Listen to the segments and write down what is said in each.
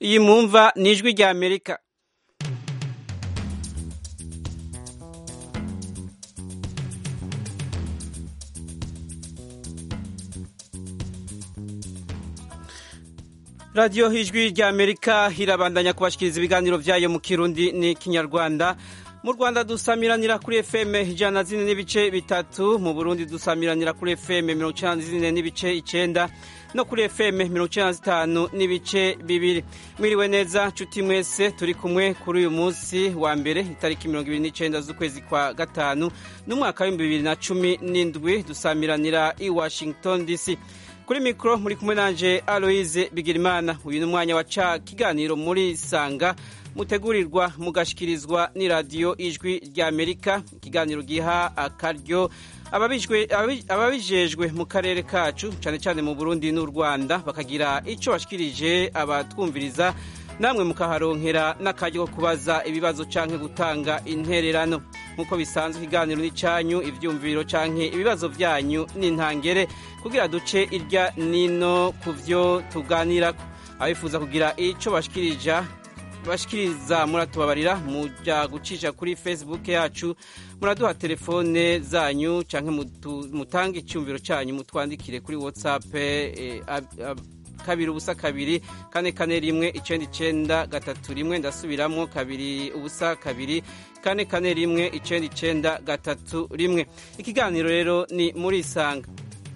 iyi mwumva ni ijwi rya amerika radiyo ijwi rya amerika irabandanya kubashikiriza ibiganiro byayo mu kirundi ni kinyarwanda mu rwanda dusamiranira kuri fm ijana na zine n'ibice bitatu mu burundi dusamiranira kuri fm mirongo icyenda na zine n'ibice icyenda no kuri fm mirongo icyenda na zitanu n'ibice bibiri mwiriwe neza nshuti mwese turi kumwe kuri uyu munsi wa mbere itariki mirongo ibiri n'icyenda z'ukwezi kwa gatanu n'umwaka w'ibihumbi bibiri na cumi n'indwi dusamiranira i washington dc kuri mikoro muri kumwe nanje aloise bigirimana uyu ni umwanya wa ca kiganiro muri sanga mutegurirwa mugashikirizwa n'iradiyo ijwi rya amerika ikiganiro giha akaryo ababijejwe mu karere kacu cyane cyane mu burundi n'u rwanda bakagira icyo bashikirije abatwumviriza namwe mukaharonkera n'akaryo ko kubaza ibibazo cyangwa gutanga intererano nk'uko bisanzwe ikiganiro n'icyanyu ibyumviro cyangwa ibibazo byanyu n'intangere kugira duce irya nino ku byo tuganira abifuza kugira icyo bashikirija bashikiriza muratubabarira mujya gucisha kuri facebook yacu muraduha telefone zanyu cyangwa mutange icyumviro cyanyu mutwandikire kuri whatsapp kabiri ubusa kabiri kane kane rimwe icyenda icyenda gatatu rimwe ndasubiramo kabiri ubusa kabiri kane kane rimwe icyenda icyenda gatatu rimwe ikiganiro rero ni muri isanga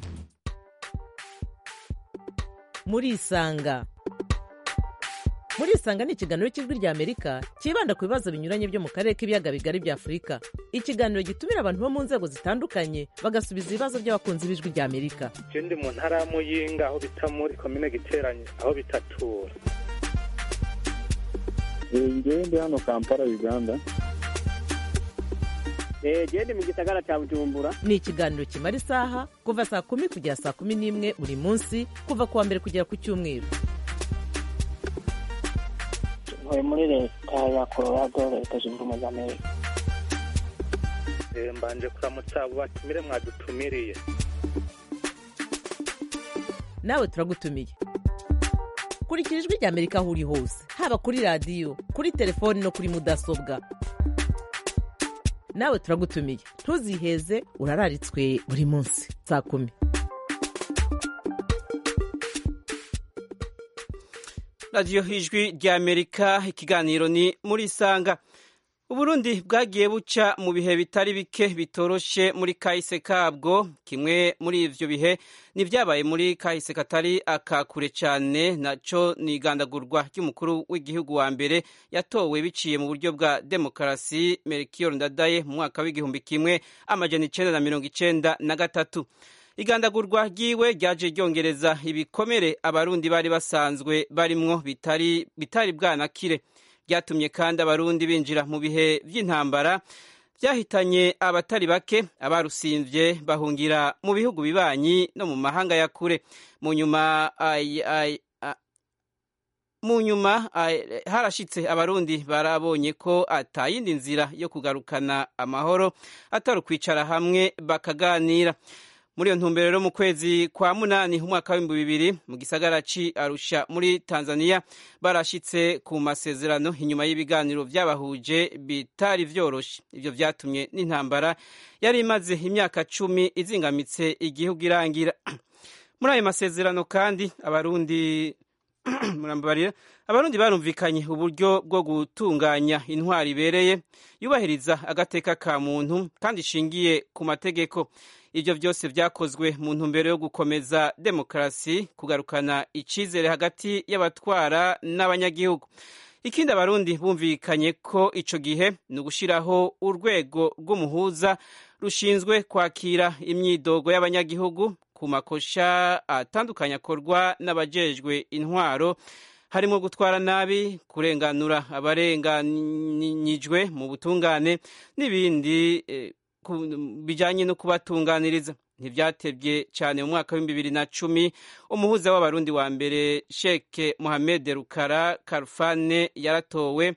muri isanga muri isanga ni ikiganiro cy'ijwi rya amerika cyibanda ku bibazo binyuranye byo mu karere k'ibiyaga bigari bya afurika ikiganiro gitumira abantu bo mu nzego zitandukanye bagasubiza ibibazo by'abakunzi b'ijwi rya amerika ndi mu ntara ya muyinga aho bita muri komine giteranye aho bitatura ngewe ndi hano kampala uganda gende mu gisagara cya bujumbura ni ikiganiro kimara isaha kuva saa kumi kugera saa kumi n'imwe buri munsi kuva ku wa mbere kugera ku cyumweru ntuye muri leta ya colorado leta zunze ubumwe za amerika mbanje kuramutsa abo batumire mwadutumiriye nawe turagutumiye kurikira ijwi rya amerika aho uri hose haba kuri radiyo kuri telefoni no kuri mudasobwa nawe turagutumiye ntuziheze urararitswe buri munsi saa kumi radiyo ijwi rya amerika ikiganiro ni muri isanga uburundi bwagiye buca mu bihe bitari bike bitoroshe muri kahise kabwo kimwe muri ivyo bihe ni vyabaye muri kahise katari akakure cyane naco ni igandagurwa ry'umukuru w'igihugu wa mbere yatowe biciye mu buryo bwa demokarasi melchior ndadaye mu mwaka w'igihumbi kimwe amajana icenda na mirongo icenda na gatatu igandagurwa ryiwe ryaje ryongereza ibikomere abarundi bari basanzwe barimwo bitari bitari bwanakire byatumye kandi abarundi binjira mu bihe by'intambara byahitanye abatari bake abarusimvye bahungira mu bihugu bibanyi no mu mahanga ya kure mu nyuma mu nyuma harashitse abarundi barabonye ko atayindi nzira yo kugarukana amahoro atari ukwicara hamwe bakaganira muri iyo ntumbero rero mu kwezi kwa munani umwaka w'ibihumbi bibiri mu gisagara ci arusha muri tanzania barashitse ku masezerano inyuma y'ibiganiro byabahuje bitari vyoroshe ivyo vyatumye n'intambara yari imaze imyaka cumi izingamitse igihugu irangira muri ayo masezerano kandi abarundi murambabarira abarundi barumvikanye uburyo bwo gutunganya intwari ibereye yubahiriza agateka ka muntu kandi ishingiye ku mategeko ibyo byose byakozwe mu ntumbero yo gukomeza demokarasi kugarukana icyizere hagati y'abatwara n'abanyagihugu ikindi abarundi bumvikanye ko icyo gihe ni ugushyiraho urwego rw'umuhuza rushinzwe kwakira imyidogo y'abanyagihugu ku makosha atandukanye akorwa n'abajejwe intwaro harimo gutwara nabi kurenganura abarenganyijwe mu butungane n'ibindi bijyanye no kubatunganiriza ntibyatebye cyane mu mwaka w'ibihumbi bibiri na cumi umuhuza w'abarundi wa mbere sheke mohamed rukara karufane yaratowe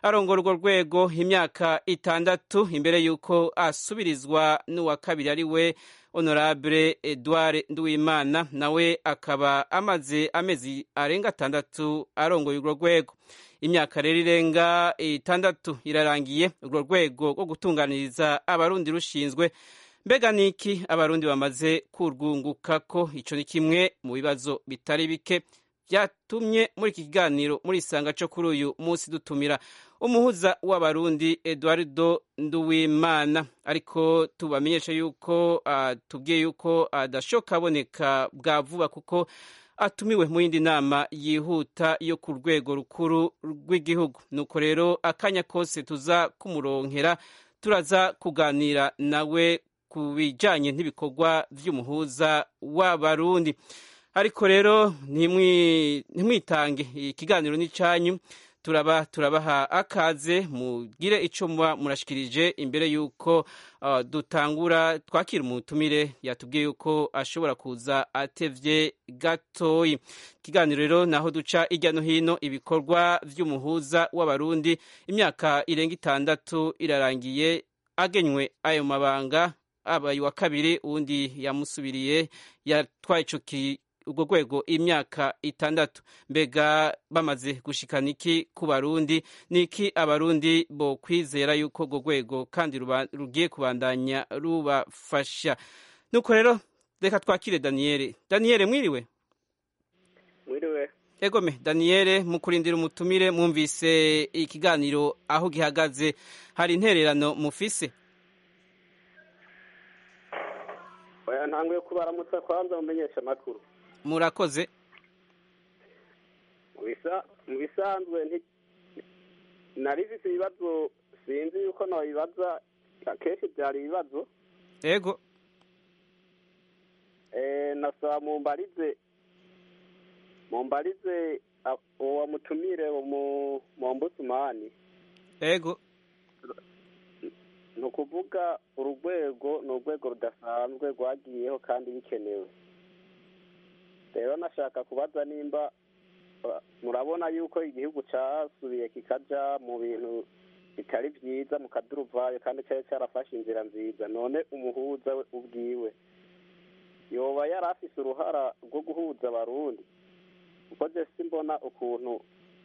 arongora urwo rwego imyaka itandatu imbere y'uko asubirizwa n'uwa kabiri ari we honorable edouard nduwimana nawe akaba amaze amezi arenga atandatu arongoye urwo rwego imyaka rero irenga itandatu irarangiye urwo rwego rwo gutunganiriza abarundi rushinzwe mbega niki abarundi bamaze kurwunguka ko icyo ni kimwe mu bibazo bitari bike byatumye muri iki kiganiro muri isanga cyo kuri uyu munsi dutumira umuhuza w'abarundi eduardo nduwimana ariko tubamenyesha yuko tubwiye yuko adashoka aboneka bwa vuba kuko atumiwe mu yindi nama yihuta yo ku rwego rukuru rw'igihugu nuko rero akanya kose tuza kumuronkera turaza kuganira nawe ku bijyanye n'ibikorwa by'umuhuza w'abarundi ariko rero ntimwitange ikiganiro n'icyanyu turaba turabaha akaze mugire icyo muba murashikirije imbere y'uko dutangura twakira umutumire yatubwiye yuko ashobora kuza atevye gatoyi ikiganiro rero naho duca hirya no hino ibikorwa by'umuhuza w'abarundi imyaka irenga itandatu irarangiye agenywe ayo mabanga abaye uwa kabiri uwundi yamusubiriye yatwaye ico urwo rwego imyaka itandatu mbega bamaze gushikana iki ku barundi niki abarundi bo kwizera yuko urwo rwego kandi rugiye kubandanya rubafasha nuko rero reka twakire daniyeli daniyeli mwiriwe mwiriwe egome daniyeli mu kurindira umutumire mwumvise ikiganiro aho gihagaze hari intererano mufise oya ntanguye kubaramutsa kwanza mumenyesha amakuru murakoze mu bisanzwe nari bifite ibibazo sinzi yuko nabibaza akenshi byari ibibazo yego nasaba mumbarize mumbarize uwo mutumire mu mbusumani yego ni ukuvuga uru rwego ni urwego rudasanzwe rwagiyeho kandi bikenewe rero nashaka kubaza nimba murabona yuko igihugu cyasubiye kikajya mu bintu bitari byiza mu kaduruvayo kandi cyari cyarafashe inzira nziza none umuhuza we ubwiwe yoba yari afise uruhara rwo guhuza abarundi kuko jesi mbona ukuntu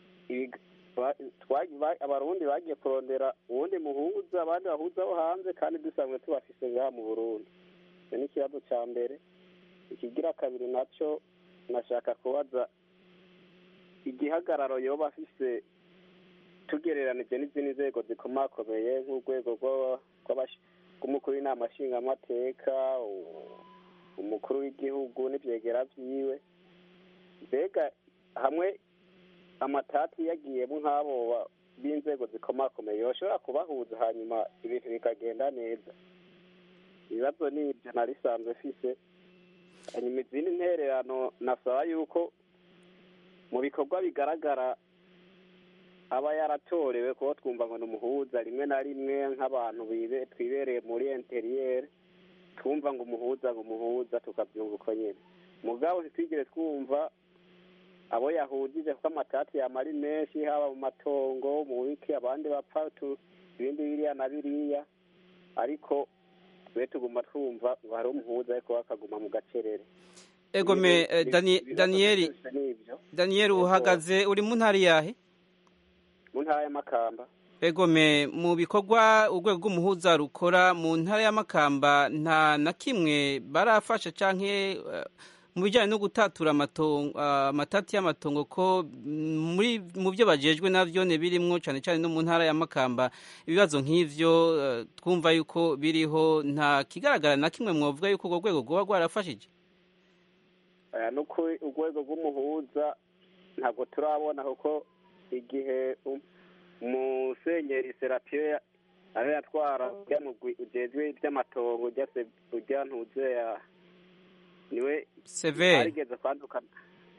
abarundi bagiye kurondera uwundi muhuza abandi bahuza bo hanze kandi dusanzwe tubafise ngaha mu burundi icyo ni ikibazo cya mbere ikigira kabiri nacyo nashaka kubaza igihagararo yoba afise tugereranije n'izindi nzego zikomakomeye nk'urwego rw'umukuru w'inama nshingamateka umukuru w'igihugu n'ibyegera byiwe mbega hamwe amatati yagiyemo nk'abo b'inzego zikomakomeye bashobora kubahuza hanyuma ibintu bikagenda neza ibibazo ni ibyo narisanzwe fise hanyuma izindi ntererano nasaba yuko mu bikorwa bigaragara aba yaratorewe kuba twumva ngo ni umuhuza rimwe na rimwe nk'abantu twibereye muri interiyeri twumva ngo umuhuza ngo umuhuza tukabyumva uko nyine mugabo ntitwigire twumva abo yahujije kuko amatati yama ari menshi haba mu matongo mu wiki abandi bapfa ibindi biriya na biriya ariko twe tuguma twumva ngo hari umuhuza ariko bakaguma mu gacerere egome daniyeli daniyeli uhagaze uri mu ntara yahe mu ntara y'amakamba egome mu bikorwa urwego rw'umuhuza rukora mu ntara y'amakamba nta na kimwe barafasha cyangwa mu bijyanye no gutatura amatati y'amatongo ko mu byo bagejwe nabyo birimwo cyane cyane no mu ntara y'amakamba ibibazo nk'ibyo twumva yuko biriho nta kigaragara na kimwe mwavuga yuko urwo rwego rwaba rwarafashije ni uko urwego rw'umuhuza ntabwo turabona kuko igihe umusenyeri serapiyo aho yatwara ujejwe iby'amatongo ujya ntuze ya niwe severi harigeze kwandukana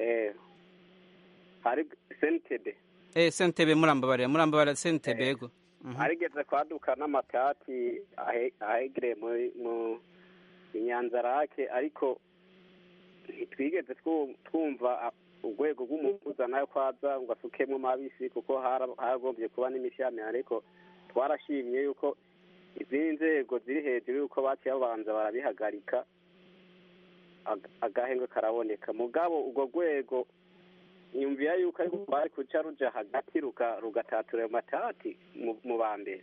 hari sentebe sentebe murambabarira murambabarira sentebe yego harigeze kwaduka n'amatati ahegereye mu inyanza rake ariko ntitwigeze twumva urwego rw'umuhuza nayo kwaza ngo asukemwo mabisi kuko hara- haragombye kuba n'imishyamire ariko twarashimye yuko izindi nzego ziri hejuru yuko baciye babanza barabihagarika ag- agahengwe karaboneka mugabo urwo rwego nyumvira yuko ariko rwari kuca ruja hagati ruga- rugatatura ayo matati mu- mu ba mbere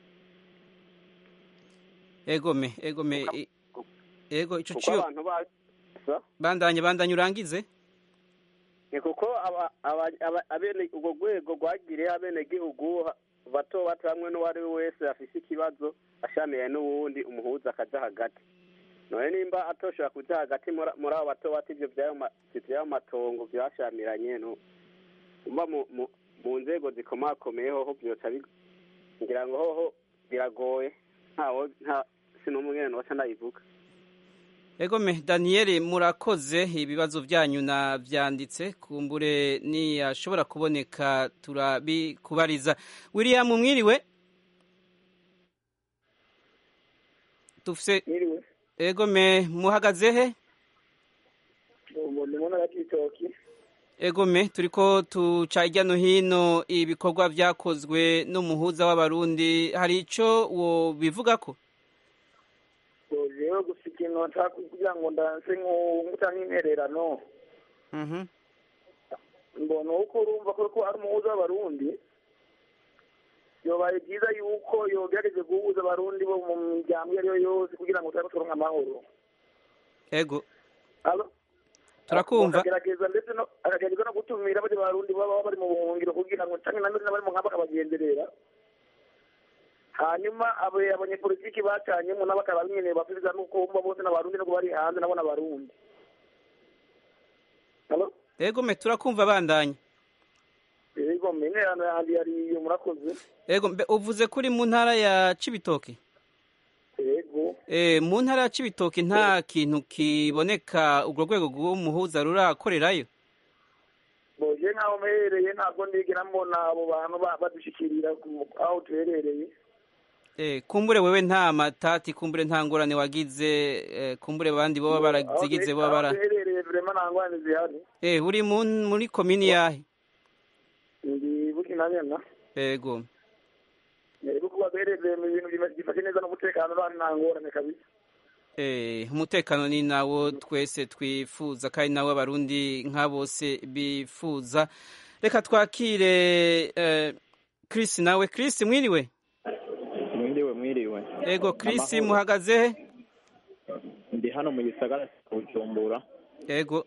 egome egome i- ego ico kuko ciyo abantu ba sa? bandanye bandanye urangize ni kuko aba- aba- aba- abene urwo rwego rwagiriye abenegihugu ha- bato bato hamwe n'uwari we wese afise ikibazo ashamiye n'uwundi umuhuza akaja hagati none nimba atoshobora kuja hagati muri muri abo bato bato ivyo vy'ayo ma- vy'ayo matongo vyashamiranye no umva mu mu- mu nzego zikomakomeye hoho vyoca bi- ngira ngo hoho biragoye ntawo nta sinumwe noca ndayivuga egome daniyeli murakoze ibibazo byanyu navyanditse kumbure niyashobora kuboneka turabikubariza william mwiriwe dufise Mwiriwe. egome muhagaze he ubu ni mu ntara y'ibitoki egome turiko tuca hirya no hino ibikorwa vyakozwe n'umuhuza w'abarundi hari ico wobivugako rero gusa ikintu nshaka kugira ngo ndanse nk'uta nk'intererano Mhm. mbona uko urumva ko ko ari umuhuza w'abarundi yobaye byiza yuko yogerageze guhuza abarundi bo mu miryango iyo ari yo yose kugira ngo turabe turonka amahoro ego Alo? Turakumva. akagerageza ndetse no akagerageza no gutumira bari barundi baba bari mu buhungiro kugira ngo canke na n'abari mu nkamba akabagenderera hanyuma abo abanyepolitiki bacanyemo nabo akaba nyene basubiza nuko bumva bose n'abarundi nuko bari hanze nabo n'abarundi Alo? egome turakumva bandanye yego mengerano yandi yari iyo murakoze ego mbe uvuze kuri mu ntara ya cibitoke yego Eh, mu ntara ya Cibitoke nta kintu kiboneka urwo rwego rw'umuhuza rurakorerayo boje nk'aho mperereye ntabwo ndigera mbona abo bantu ba- badushikirira ku- aho tuherereye Eh, kumbure wewe nta matati kumbure nta ngorane wagize eh, kumbure abandi boba barazigize boba bara aho duherereye vrema nta ngorane zihari eh uri mu muri komini yahe ndi bukinanyana ego yego kuba duherereye mu bintu bima- bifashe neza n'umutekano nta nta ngorane kabisa eh umutekano ni nawo twese twifuza kandi nawo abarundi nka bose bifuza reka twakire eh, Chris nawe Chris mwiriwe mwiriwe mwiriwe ego Chris Amahoro. muhagaze he ndi hano mu gisagara cya bujumbura ego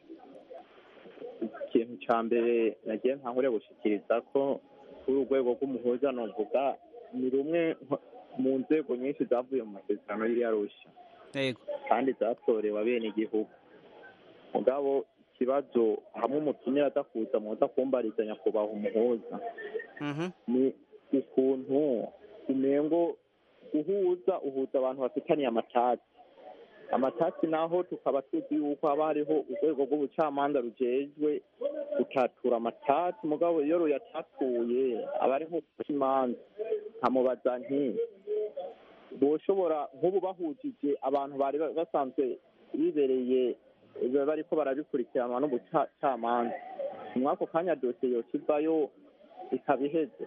ikintu cya mbere nagiye ntangure gushikiriza ko kuri urwego rw'umuhuza novuga ni rumwe nko- mu nzego nyinshi zavuye mu masezerano y'iriya rusha ego kandi zatorewe abenegihugu mugabo ikibazo hamwe umutumire aza kuza muza kumbariza nyakubahwa umuhuza mhm ni ukuntu umengo uhuza uhuza abantu bafitaniye amatati amatati naho tukaba tuzi yuko haba hariho urwego rw'ubucamanza rujejwe gutatura amatati mugabo iyo ruyatatuye aba ari nko guca imanza nkamubaza nti boshobora nk'ubu bahujije abantu bari ba- basanzwe bibereye ba- bariko barabikurikiranwa n'ubucamanza muri ako kanya dosiye yokivayo ikaba iheze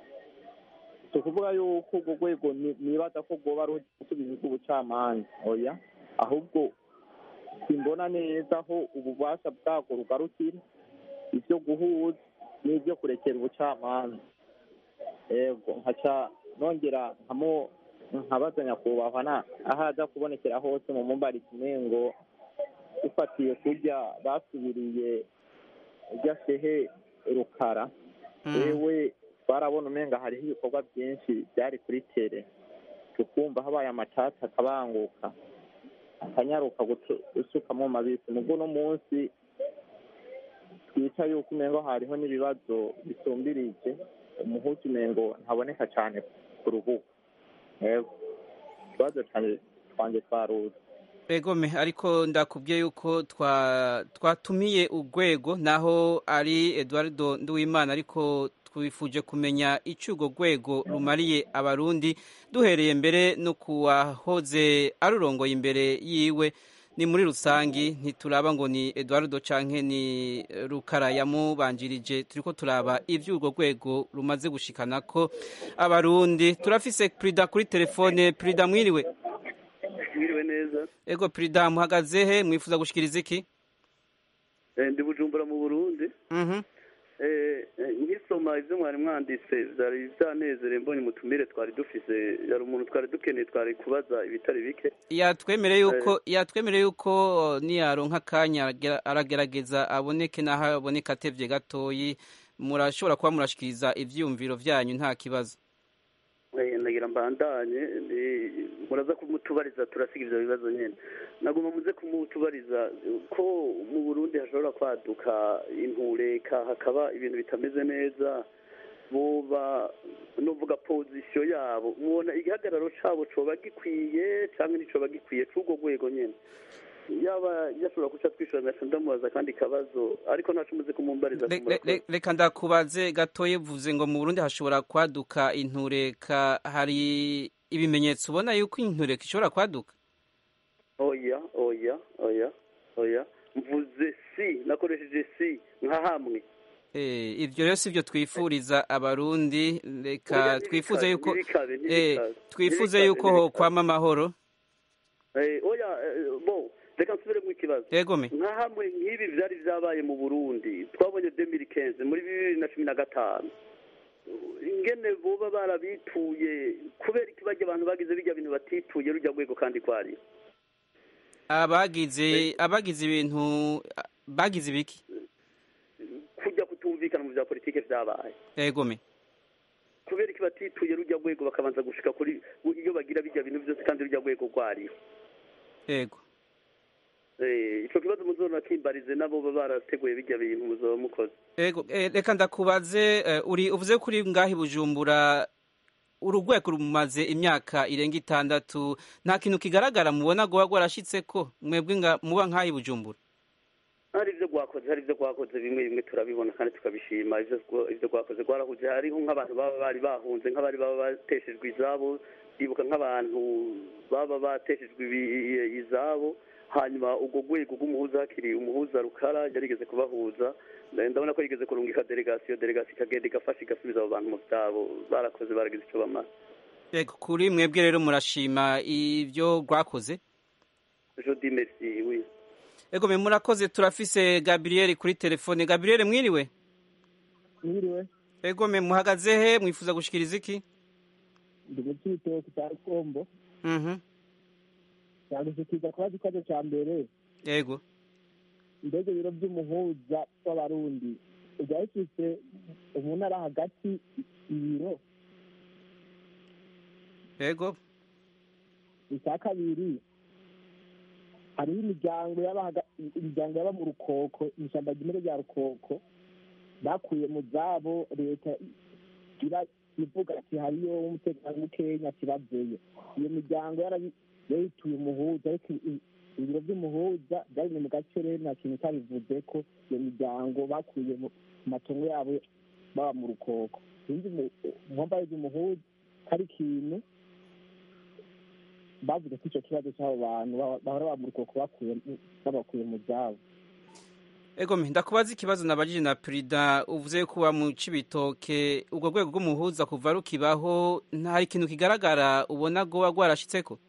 si ukuvuga yuko urwo rwego ni- nibaza ko rwoba rusubiza rw'ubucamanza oya ahubwo simbona neza aho ububasha bwabwo rugarukira ibyo guhuza n'ibyo kurekera ubucamanza yego nkaca nongera nkamo nkabaza nyakubahwa na aho aza kubonekera hose mu mumbari kimengo dufatiye kurya basubiriye urya shehe rukara wewe twarabona umenga hariho ibikorwa byinshi byari kuri tere tukumva habaye amatati akabanguka akanyaruka gutu- gusukamo mabisi mubwo uno munsi twica yuko umengo hariho n'ibibazo bisumbirije umuhuza umengo ntaboneka cyane ku rubuga yego ikibazo cyanjye twanjye twaruzi egome ariko ndakubwiye yuko twa- twatumiye urwego naho ari eduardo nduwimana ariko twifuje kumenya icyo urwo rwego rumariye abarundi duhereye mbere no kuwahoze arurongoye imbere yiwe ni muri rusangi ntituraba ngo ni eduardo canke ni rukara yamubanjirije turiko turaba ivy'urwo rwego rumaze gushikana ko abarundi turafise prida kuri telefone prida mwiriwe mwiriwe neza ego prida muhagaze he mwifuza gushikiriza iki Eh, ndi bujumbura mu burundi Mhm. Eh, eh, nkisoma ivyo mwari mwanditse vyari vyanezere mbonye umutumire twari dufise yari umuntu twari dukeneye twari kubaza ibitari bike yatwemereye yuko yatwemereye yuko niyaronka akanya aragera- aragerageza aboneke naho aboneka atevye gatoyi murashobora kuba murashikiriza ivyiyumviro vyanyu nta kibazo Eh, ndagira mbandanye eh, muraza kumutubariza turasiga ivyo bibazo nyene naguma muze kumutubariza ko mu burundi hashobora kwaduka intureka hakaba ibintu bitameze neza boba novuga pozisiyo yabo mubona igihagararo cabo coba gikwiye canke nticoba gikwiye c'urwo rwego nyene yaba yashobora guca twishura ngaca ndamubaza akandi kabazo ariko ntaco muze kumumbariza Le- le- le- reka ndakubaze gatoye vuze ngo mu burundi hashobora kwaduka intureka hari ibimenyetso ubona yuko intureka ishobora kwaduka oya oya oya oya mvuze si nakoresheje si nka hamwe Eh, ivyo rero sivyo twifuriza abarundi reka Oya, twifuze ntibikabe, yuko ntibikabe, eh, ntibikabe, twifuze ntibikabe, yuko ntibikabe. hokwama amahoro Eh, oya eh, bo reka nsubiremo ikibazo egome nka hamwe nk'ibi vyari vyabaye mu burundi twabonye 2015 muri bibiri na cumi na gatanu ingene boba barabituye kubera iki barya abantu bagize birya bintu batituye rujya rwego kandi kwari abagize abagize ibintu bagize ibiki kujya kutumvikana mu vya politike vyabaye egome kubera iki batituye rujya rwego bakabanza gushika kuri iyo bagira bijya bintu vyose kandi rujya rwego rwariho ego Eh, ico kibazo muzona kimbarize nabo baba barateguye bijya bintu muzoba mukoze ego eh, reka ndakubaze eh, uri uvuze kuri ngahi bujumbura urugwego rumaze imyaka irenga itandatu nta kintu kigaragara mubona goba gwarashitseko mwebwe nga muba nkahi bujumbura hari ivyo rwakoze hari ivyo rwakoze bimwe bimwe turabibona kandi tukabishima ivyo rwa- ivyo rwakoze rwarahuje hariho nk'abantu baba bari bahunze nk'abari baba bateshejwe izabo ndibuka nk'abantu baba bateshejwe ibi- izabo hanyuma urwo rwego rw'umuhuza hakiri umuhuza rukara yarigeze kubahuza Nda- ndabona ko yigeze kurungika delegasiyo delegasiyo ikagenda igafasha igasubiza abo bantu mu vyabo barakoze baragize ico bamara ego kuri mwebwe rero murashima ivyo rwakoze je dis merci oui ego me murakoze turafise gabriel kuri telefone gabriel mwiriwe mwiriwe ego me muhagaze he mwifuza gushikiriza iki ndi mu cyitoki cya rukombo mhm cyagushikiriza kubaza ikibazo cya mbere ego mbega ibiro by'umuhuza w'abarundi byari bifise mu ntara hagati ibiro ego icya kabiri hariho imiryango yaba haga- imiryango yaba mu rukoko mu ishyamba ry'imere rya rukoko bakuye mu zabo leta iba ivuga ati hariyo umutekano mukenya kibaveyo iyo miryango yarabi- yarituye umuhuza ariko i- ibiro by'umuhuza byari mu gace rero nta kintu cyabivuze ko iyo miryango bakuye mu matongo yabo baba mu rukoko sinzi muhomba ry'umuhuza hari ikintu bavuze ko icyo kibazo cy'abo bantu ba- bahora baba mu rukoko bakuye babakuye mu byabo ego me ndakubaza ikibazo nabajije na perida uvuze ko uba mu cibitoke ubwo rwego rw'umuhuza kuva rukibaho nta ikintu kigaragara ubona goba rwarashitseko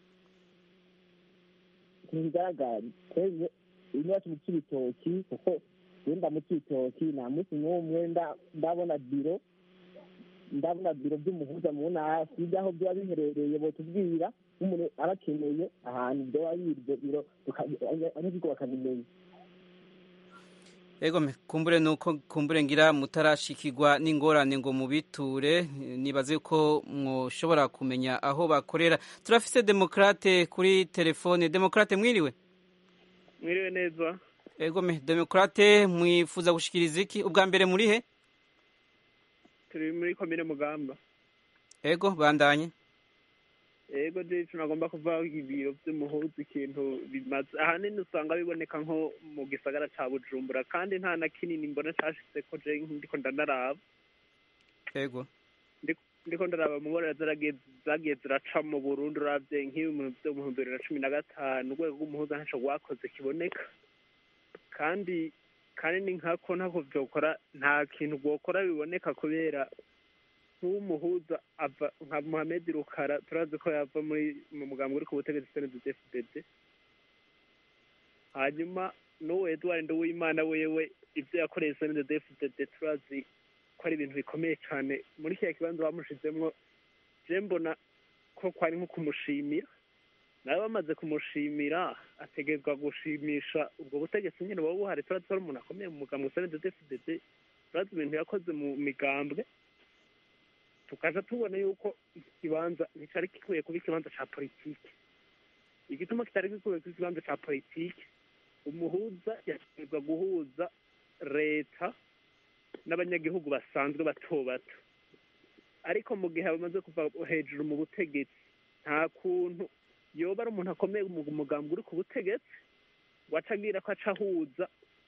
ikintu kigaragara twebwe iwacu mu cy'ibitoki kuko wenda mu cy'ibitoki nta munsi n'umwe nda- ndabona biro ndabona biro by'umuhuza mu ntara sinzi aho byaba biherereye botubwira nk'umuntu aba akeneye ahantu byoba biri ibyo biro tuka- abanyagihugu bakabimenya ego me kumbure nuko kumbure ngira mutarashikirwa n'ingorane ngo mubiture nibaze ko mwoshobora kumenya aho bakorera turafise demokrate kuri telefone demokrate mwiriwe mwiriwe neza ego me demokrate mwifuza gushikiriza iki ubwa mbere muri he turi muri komine mugamba ego bandanye ego jicu nagomba kuva ibiro vy'umuhuza ikintu bimaze ahanini usanga biboneka nko mu gisagara ca bujumbura kandi nta na kinini mbona cashitseko je ndiko ndanaraba ego ndiko ndaraba mubonera zagiye ziraca mu burundi uravye nk'ibintu vyo mu bihumbi bibiri na cumi na gatanu urwego rw'umuhuza ntaco rwakoze kiboneka kandi kandi ni nkako ntako vyokora nta kintu rwokora biboneka kubera nk'umuhuza ava nka Mohamed Rukara turazi ko yava muri mu mugambi uri ku butegetsi CNDD-FDD hanyuma n'uwo Edouard Nduwimana wewe ivyo yakoreye CNDD-FDD turazi ko ari ibintu bikomeye cane muri kiriya kibanza bamushizemwo je mbona ko kwari nko kumushimira nawe bamaze kumushimira ategerezwa gushimisha ubwo butegetsi nyene buba buhari turazi ko ari umuntu akomeye mu mugambi wa CNDD-FDD turazi ibintu yakoze mu migambwe tukaja tubona yuko iki kibanza nticari gikwiye kuba ikibanza ca politike igituma kitari gikwiye kuba ikibanza ca politike umuhuza yategerezwa guhuza leta n'abanyagihugu basanzwe bato bato ariko mu gihe bamaze kuva hejuru mu butegetsi nta kuntu yoba ari umuntu akomeye mu mugambi uri ku butegetsi ngo aca agira ko aca ahuza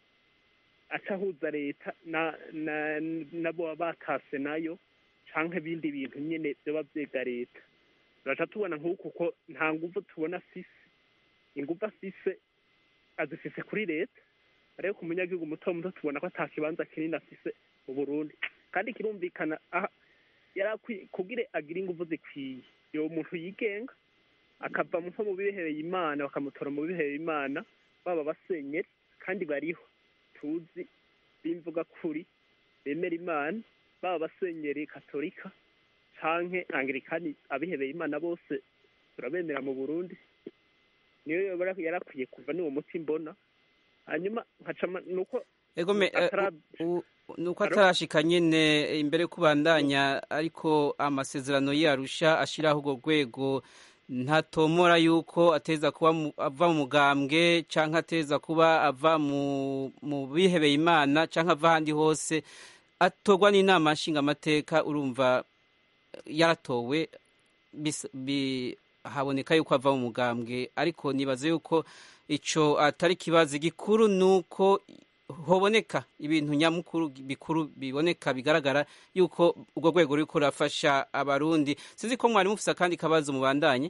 aca ahuza leta na na nabo baba batase nayo canke ibindi bintu nyene vyoba vyega leta turaca tubona nk'uku ko nta nguvu tubona afise inguvu afise azifise kuri leta ariko ku munyagihugu muto muto tubona ko ata kibanza kinini afise mu burundi kandi kirumvikana aha yari akwiye kugira agire inguvu zikwiye yo muntu yigenga akava nko mu bihebeye imana bakamutora mu bihebeye imana baba basenyeri kandi bariho tuzi b'imvuga kuri bemera imana baba basenyeri katolika canke angirikani abihebeye imana bose turabemera mu burundi niyo yoba yarakwiye kuva n'uwo muti mbona hanyuma nkacama nuko egome atara- u- nuko atarashika nyene imbere kubandanya ariko amasezerano yarusha ashiraho urwo rwego ntatomora yuko ateza kuba mu- ava mu mugambwe canke ateza kuba ava mu mu bihebeye imana canke ava ahandi hose atorwa n'inama nshingamateka urumva yaratowe bis- bi- haboneka yuko ava mu mugambwe ariko nibaza yuko ico atari kibazo gikuru nuko hoboneka ibintu nyamukuru bikuru biboneka bigaragara yuko urwo rwego ruriko rurafasha abarundi sinzi ko mwari mufise akandi kabazo mubandanye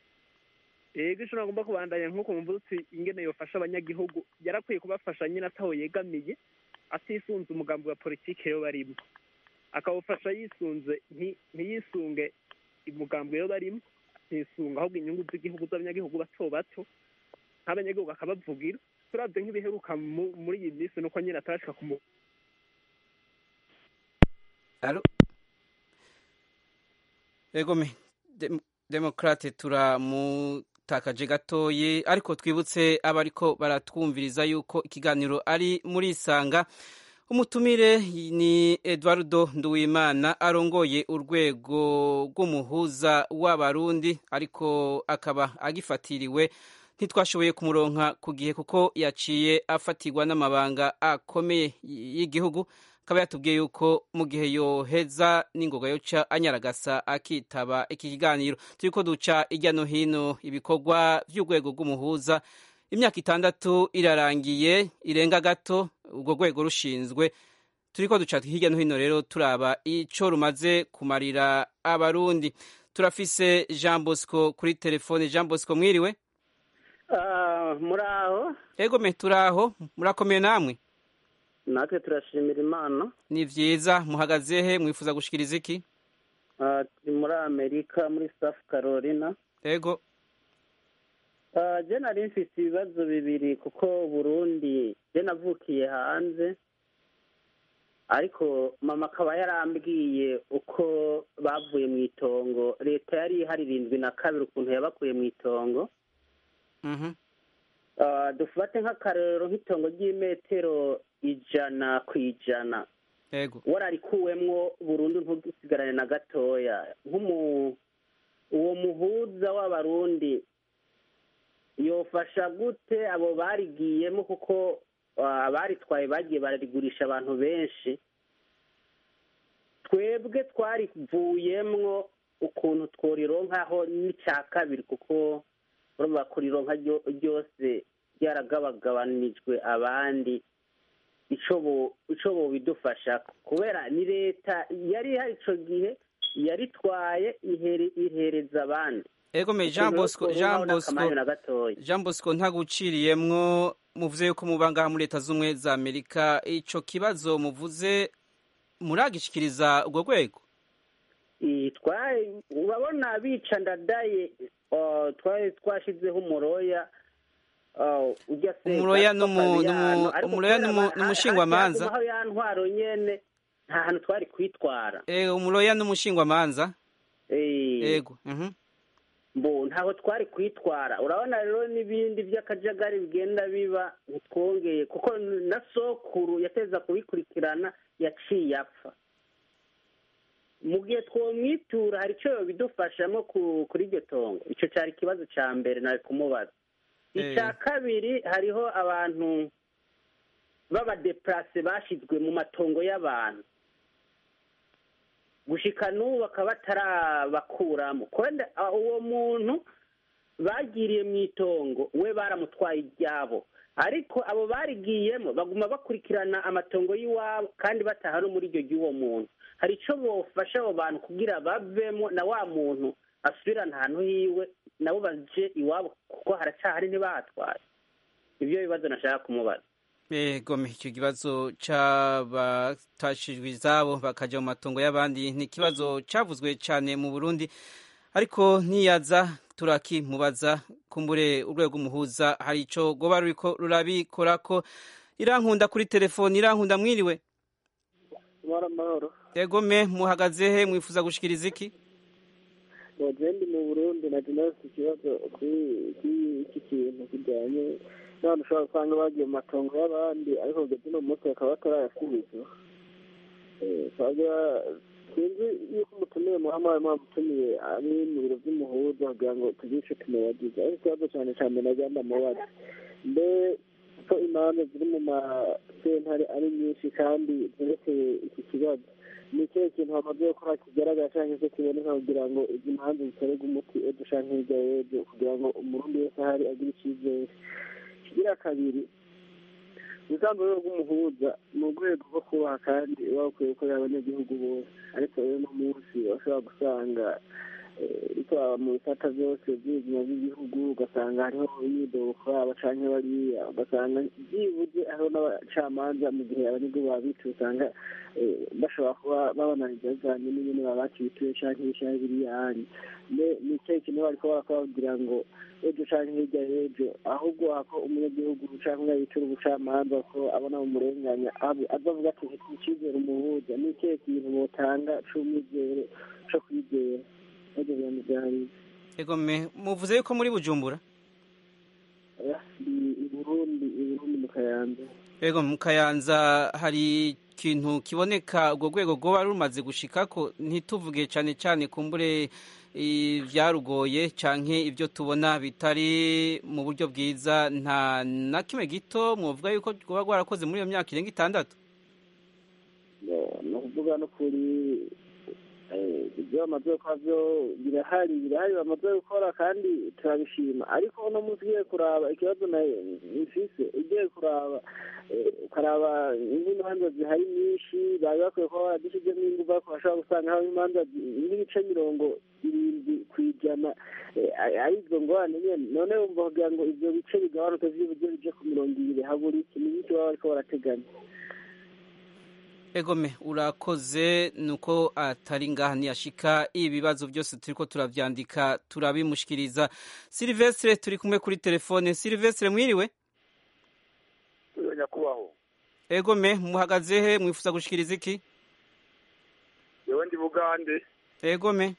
ego ico nagomba kubandanya nk'uko mvuze uti ingene yofasha abanyagihugu yarakwiye kubafasha nyine ataho yegamiye atisunze umugambi wa politike yo barimo akawufasha yisunze nti- ntiyisunge umugambi yo barimo atisunga ahubwo inyungu z'igihugu z'abanyagihugu bato bato nk'abanyagihugu akabavugira turavye nk'ibiheruka mu- muri iyi minsi nuko nyine atarashika ku mu- Alo? Egome, dem demokrate turamutakaje gatoyi ariko twibutse abariko baratwumviriza yuko ikiganiro ari muri isanga umutumire ni Eduardo Nduwimana arongoye urwego rw'umuhuza w'abarundi ariko akaba agifatiriwe ntitwashoboye kumuronka ku gihe kuko yaciye afatirwa n'amabanga akomeye y'igihugu akaba yatubwiye yuko mu gihe yoheza n'ingoga yoca anyaragasa akitaba iki kiganiro turiko duca irya no hino ibikorwa vy'urwego rw'umuhuza imyaka itandatu irarangiye irenga gato urwo rwego rushinzwe turiko duca hirya no hino rero turaba ico rumaze kumarira abarundi turafise jean bosco kuri telefone jean bosco mwiriwe muri aho egome turaho murakomeye namwe natwe turashimira imana ni vyiza muhagaze he mwifuza gushikiriza iki Ah, turi muri amerika muri south carolina ego Ah, je nari mfise ibibazo bibiri kuko burundi je navukiye hanze ariko mama akaba yarambwiye uko bavuye mu itongo leta yari ihari irindwi na kabiri ukuntu yabakuye mu itongo Mhm. Ah, dufate nk'akarorero nk'itongo ry'imetero ijana ku ijana ego wararikuwemwo burundu ntugisigarane na gatoya nk'umu uwo muhuza w'abarundi yofasha gute abo barigiyemo kuko ah, abaritwaye bagiye bararigurisha abantu benshi twebwe twarivuyemwo ukuntu tworironkaho n'icya kabiri kuko urumva kurironka ryo- ryose ryaragabagabanijwe abandi ico bo ico bobidufasha kubera ni leta yari ihari ico gihe yaritwaye ihere- ihereza abandi ego me jean bosco jean bosco na gatoya jean bosco ntaguciriyemwo muvuze yuko muba ngaha muri leta z'ubumwe za amerika ico kibazo muvuze muragishikiriza urwo rwego Iyi, twa- urabona bica ndadaye uh, twari twashizeho umuroya uh, ujya se Umuroya Gaspar n'umu- Fabiano, n'umu- ariko umuroya kubera n'umu- ba- n'umushingwamanza. haciye hagumaho ya ntwaro nyene nta hantu twari kwitwara Eh, umuroya n'umushingwamanza Eh, ego mhm. mbo ntaho twari kwitwara urabona rero n'ibindi by'akajagari bigenda biba ntitwongeye kuko na sokuru yateza kubikurikirana yaciye apfa mu gihe twomwitura hari icyo bidufashamo ku- kuri iryo tongo icyo cyari ikibazo cya mbere nari kumubaza icya kabiri hariho abantu b'abadeplase bashyizwe mu matongo y'abantu gushika n'ubu bakaba batarabakuramo kwenda ah, uwo muntu bagiriye mu itongo we baramutwaye iryabo ariko abo barigiyemo baguma bakurikirana amatongo y'iwabo kandi bataha no muri iryo ry'uwo muntu hari icyo bofasha abo bantu kugira bavemo na wa muntu asubirane ahantu hiwe nabo baje iwabo kuko haracyahari ntibahatwaye ibyo bibazo nashaka kumubaza Egome icyo kibazo c'abatashijwe izabo bakaja mu matongo y'abandi ni ikibazo cavuzwe cane mu Burundi ariko ntiyaza turakimubaza kumbure urwego umuhuza hari ico goba ruriko rurabikorako irankunda kuri telefoni irankunda mwiriwe amahoro amahoro egome muhagaze he mwifuza gushikiriza iki ndi mu burundi na jenasi ikibazo kuri kuri iki kintu kijyanye n'abantu ushobora gusanga bagiye mu matongo y'abandi ariko kugeza uno munsi bakaba batarayasubiza Eh, twagira sinzi yuko umutumiye muhama mwamutumiye ari mu biro by'umuhuza kugira ngo tugire ico tumubagiza ariko ikibazo cyane cyane nagira ndamubaza mbe ko imanza ziri mu masentare ari nyinshi kandi zerekeye iki kibazo ni ikihe kintu bamaze gukora kigaragara cyangwa se kiboneka kugira ngo izi manza zitorerwe umuti ejo canke hirya y'ejo kugira ngo umurundi wese ahari agire icyizere kigira kabiri ubusanzwe rero bw'umuhuza ni urwego rwo kubaha kandi uba ukwiye gukorera abanyagihugu bose ariko rero uno munsi bashobora gusanga bitwara mu bisata byose by'ubuzima bw'igihugu ugasanga hariho imyidogo kuri aba canke bariya ugasanga byibuze hariho n'abacamanza mu gihe abanyagihugu babituye usanga eh, bashobora kuba babananiza bivanye n'ingene babakibituye canke ibishahe biriyanye mbe ni ikihe kintu bariko barakora kugira ngo ejo canke hirya y'ejo ahubwo ako umunyagihugu canke umwe yitura ubucamanza ko abona bumurenganya abe- azavuga ati mfite icizere umuhuza ni ikihe kintu botanga c'umwizere co kwizera ibyo bintu byari egome muvuze yuko muri bujumbura i burundi i burundi mu kayanza ego mu kayanza hari ikintu kiboneka urwo rwego rwoba rumaze gushikako ntituvuge cyane cyane kumbure ibyarugoye canke ibyo tubona bitari mu buryo bwiza nta na kimwe gito mwovuga yuko rwoba rwarakoze muri iyo myaka irenga itandatu ni ukuvuga no kuri eh, ibyo bamaze gukora byo birahari birahari bamaze gukora kandi turabishima ariko uno munsi ugiye kuraba ikibazo na mfise ugiye kuraba eh, ukaraba nk'imanza zihari nyinshi bari bakwiye kuba baradushyizemo ingufu ariko bashobora gusanga haba imanza zi- nk'ibice mirongo irindwi ku ijana eh, ari- ari izo ngorane nyene none wumva kugira ngo ivyo bice bigabanuke vy'uburyo bije ku mirongo ibiri habura iki ni iki baba bariko barateganya egome urakoze nuko atari ngaha ntiyashika ibibazo byose turiko turavyandika turabimushikiriza silvestre turi kumwe kuri telefone silvestre mwiriwe nyakubahwa egome muhagaze he mwifuza gushikiriza iki yewe ndi bugande egome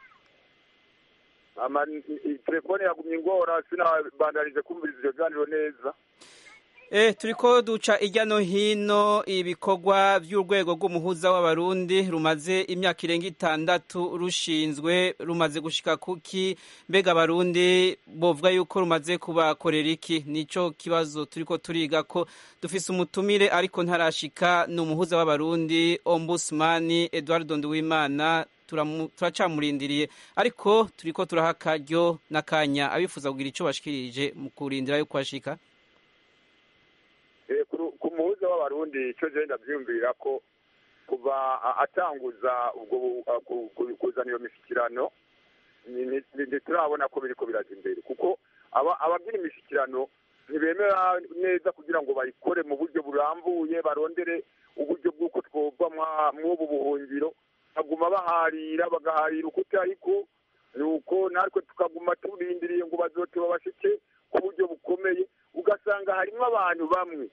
ama i- telefone yagumye ingora sinabandanije kumviriza ivyo biganiro neza Eh, turiko duca irya no hino ibikorwa by'urwego rw'umuhuza w'abarundi rumaze imyaka irenga itandatu rushinzwe rumaze gushika kuki mbega abarundi bovuga yuko rumaze kubakorera iki nico kibazo turiko turiga ko dufise umutumire ariko ntarashika ni umuhuza w'abarundi ombudsman Edward Nduwimana turamu- turacamurindiriye ariko turiko turaha akaryo n'akanya abifuza kugira ico bashikirije mu kurindira yuko ashika Eh, ku ru- ku muhuza w'abarundi ico je ndavyiyumvira ko kuva a- atanguza ubwo bu- a- ku- ku- kuzana iyo mishyikirano ni- ni- ni- ntiturabona ko biriko biraza imbere kuko aba- abagira imishyikirano ntibemera neza kugira ngo bayikore mu buryo burambuye barondere uburyo bw'uko twova mwa- mw'ubu buhungiro baguma baharira bagaharira ukuti ariko nuko natwe tukaguma turindiriye ngo bazote babashike ku buryo bukomeye ugasanga harimo abantu bamwe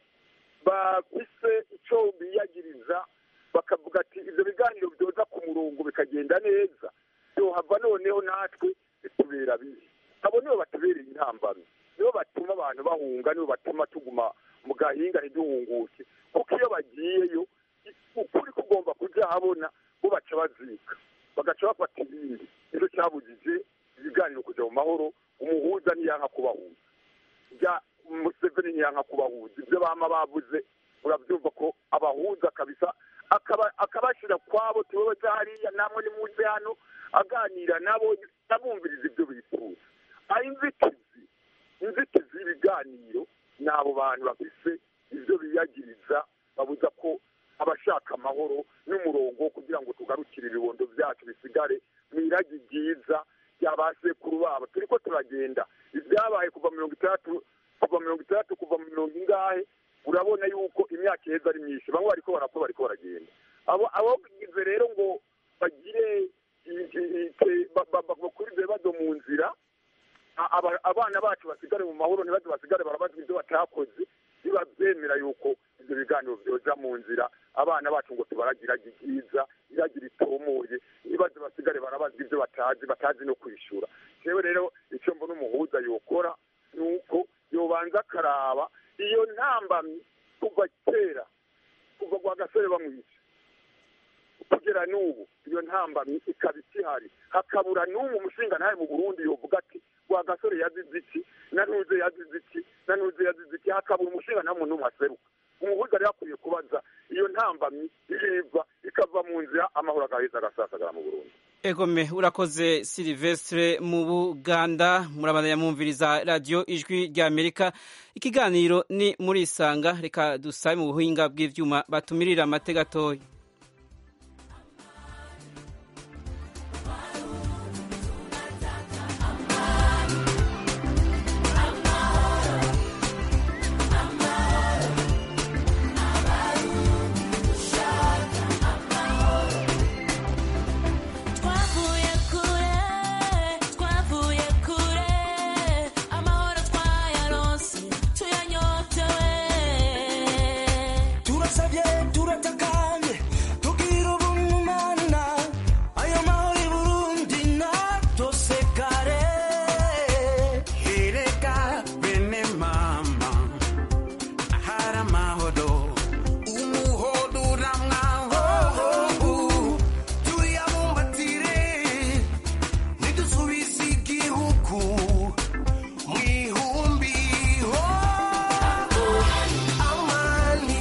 bafise icyo biyagiriza bakavuga ati ibyo biganiro byoza ku murongo bikagenda neza byohava noneho natwe bitubera bibi abo nibo batubereye intambamyi nibo batuma abantu bahunga nibo batuma tuguma mu gahinga ntiduhunguke kuko iyo bagiyeyo ukuri kugomba kuja habona bo baca bazika bagaca bafata ibindi nicyo cyabujije ibiganiro kuja mu mahoro umuhuza niyanka kubahuza bya museveni ntiyanka kubahuza ibyo bama bavuze urabyumva ko abahuza kabisa akaba akabashyira kwabo tubabaze hariya namwe nimuze hano aganira nabo abumviriza ibyo bifuza aho inzitizi inzitizi y'ibiganiro ni abo bantu bafise ibyo biyagiriza babuza ko abashaka amahoro n'umurongo wo kugira ngo tugarukire ibibondo byacu bisigare mu iragi ryiza rya ba sekuru babo turi ko turagenda ibyabaye kuva mirongo itandatu kuva mirongo itandatu kuva mu mirongo ingahe urabona yuko imyaka iheza ari myinshi bamwe bariko barapfa bariko baragenda abo abagize rero ngo bagire i- i- i- ba- ba- ba- bakure ibyo bibazo mu nzira a- aba- abana bacu basigare mu mahoro ntibaze basigare barabazwa ibyo batakoze biba byemera yuko ibyo biganiro byoja mu nzira abana bacu ngo tubaragira ryiza iragira itomoye ntibaze basigare barabazwa ibyo batazi batazi no kwishura jewe rero icyo mbona umuhuza yokora ni uko yobanza akaraba iyo ntambamyi kuva kera kuva kwa gasore bamwica kugera n'ubu iyo ntambamyi ikaba ikihari hakabura n'ubu umushinga ntawe mu burundi yovuga ati wa gasore yazize iki na ntuze yazize iki na ntuze yazize iki hakabura umushinga nta muntu n'umwe aseruka umuhuza rero akwiye kubaza iyo ntambamyi iriva ikava mu nzira amahoro agaheza agasasagara mu burundi egome urakoze silivestre mu buganda murabandanya mwumviriza radiyo ijwi rya amerika ikiganiro ni muri isanga reka dusabe mu buhinga bw'ivyuma batumirira amate gatoya Twavuye kure, twavuye kure, amahoro twayaronse, tuyanyotewe. turasabye turatakanye tugira ubumana ayo mahoro i burundi natosekare ereka bene mama ahari amahoro umuhodo uramwaho tuyabumbatire nidusubize igihugu mu ihumbi ho amani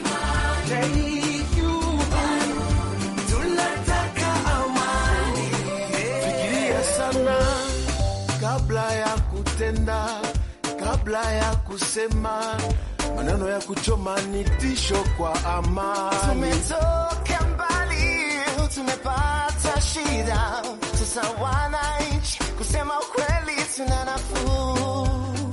tunataka amani fikiria sana kabla ya kutenda kabla ya kusema maneno ya kuchoma ni tisho kwa amani Tumetoka mbali, tumepata shida, sasa wananchi, kusema ukweli tuna nafuu.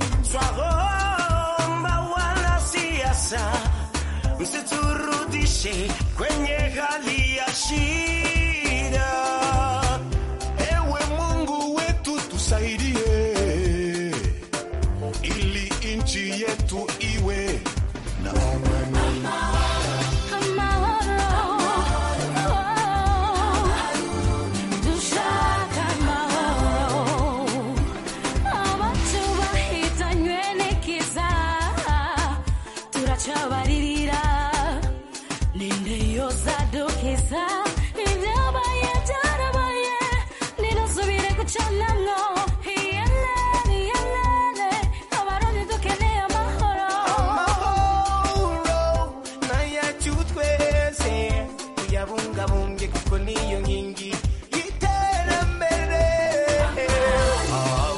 Twaomba wanasiasa msiturudishe kwenye hali ya shida. Ewe Mungu wetu tusaidie, ili nchi yetu iwe na amani. Dushaka amahoro, abacu bahitanywe n'ikiza, turacabaririra, ninde yozadukiza, ibyabaye byarabaye, nidusubire gucanamwo, iyelene, iyelene, abarundi dukeneye amahoro. amahoro n'ayacu twese tuyabungabunge kuko niyo nkingi y'iterambere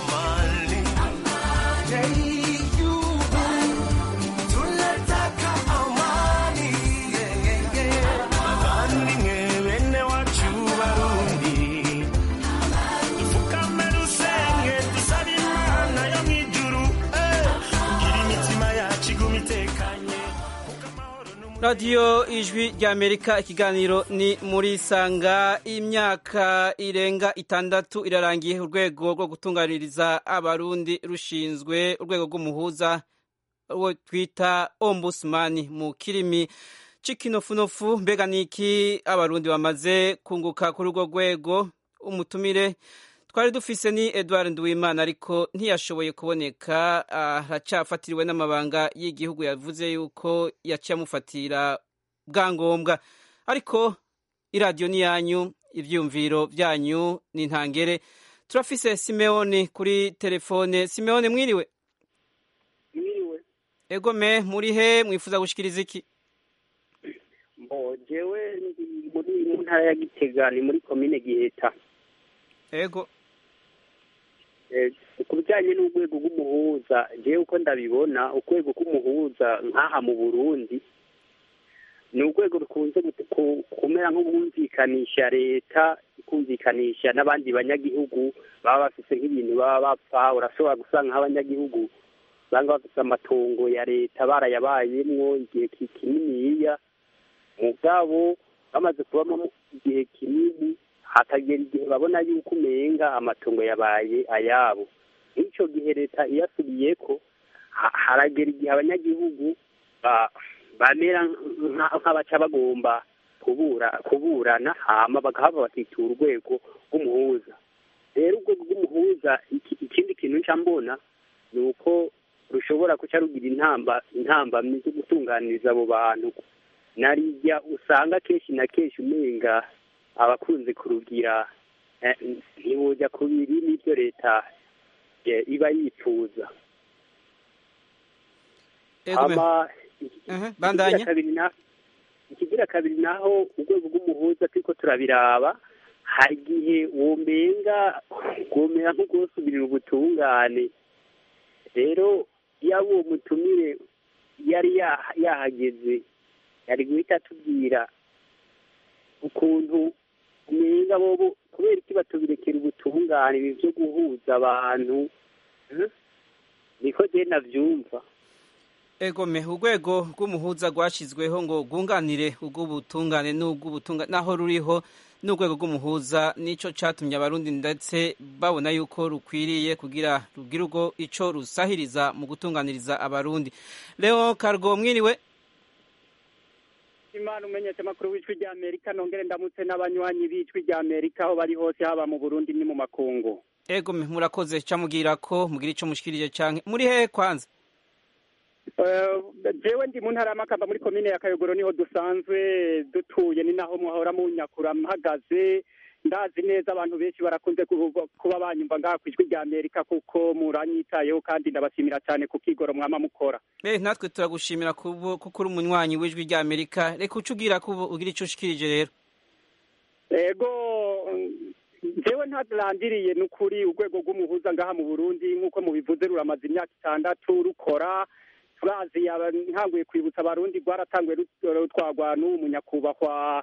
amani y'igihugu tunataka radiyo ijwi ry'amerika ikiganiro ni muri sanga imyaka irenga itandatu irarangiye urwego rwo gutunganiriza abarundi rushinzwe urwego rw'umuhuza uwo twita ombusumani mu kirimi c'ikinofunofu mbega niki abarundi bamaze kunguka kuri urwo rwego umutumire twari dufise ni edward nduwimana ariko ntiyashoboye kuboneka aracafatiriwe n'amabanga y'igihugu yavuze yuko yaciye amufatira bwa ngombwa ariko iradiyo ni yanyu ibyiyumviro byanyu ni ntangere turafise simeoni kuri telefone simeoni mwiriwe mwiriwe egome muri he mwifuza gushikiriza iki mbo jewe ndi muri mu ntara ya gitega ni muri komine giheta ego ku bijyanye n'urwego rw'umuhuza jewe uko ndabibona urwego rw'umuhuza nk'aha mu burundi ni urwego rukunze kumera nk'ubwumvikanisha leta ikumvikanisha n'abandi banyagihugu baba bafise nk'ibintu baba bapfa urashobora gusanga nk'abanyagihugu usanga bafise amatongo ya leta barayabayemwo igihe kininiya mugabo bamaze kubamo igihe kinini hakagera igihe babona yuko umenga amatongo yabaye ayabo nk'icyo gihe leta iyasubiyeko haragera igihe abanyagihugu bamera nk'abaca bagomba kubura kuburana hama bagahava bakitura urwego rw'umuhuza rero urwego rw'umuhuza ikindi kintu nca mbona ni uko rushobora kuca rugira intamba intambamyi zo gutunganiriza abo bantu narijya usanga kenshi na kenshi umenga abakunze kurugira ntibujya ku biri n'ibyo leta iba yifuza ikigira kabiri naho urwego rw'umuhuza turiko turabiraba hari igihe womenga rwomera nk'urwosubirira ubutungane rero yaba uwo mutumire yari yahageze yari guhita atubwira ukuntu umenga bobo kubera iki batubirekera ubutungane ibi byo guhuza abantu niko je navyumva egome urwego rw'umuhuza rwashyizweho ngo rwunganire ubw'ubutungane n'ubw'ubutungane naho ruriho n'urwego rw'umuhuza nicyo cyatumye abarundi ndetse babona yuko rukwiriye kugira rugire urwo icyo rusahiriza mu gutunganiriza abarundi leo kargo mwiriwe imana umenyesha amakuru w'ijwi rya amerika nongere ndamutse n'abanywanyi b'ijwi rya amerika aho bari hose haba mu burundi ni mu makungu ego murakoze camubwira ko mugira ico mushikirije canke muri hehe kwanza jewe ndi mu ntara y'amakamba muri komine ya kayogoro niho dusanzwe dutuye ni naho muhora munyakura mpagaze ndazi neza abantu benshi barakunze kuba banyumva ngaha ku ijwi rya amerika kuko muranyitayeho kandi ndabashimira cyane ku kigoro mwama mukora eh natwe turagushimira kuko uri umunywanyi w'ijwi rya amerika reka uca ugira ko ugira icyo ushikirije rero ego jewe ntarandiriye ni ukuri urwego rw'umuhuza ngaha mu burundi nk'uko mubivuze ruramaze imyaka itandatu rukora turazi ntanguye kwibutsa abarundi rwaratanguye rutwagwa n'uwo munyakubahwa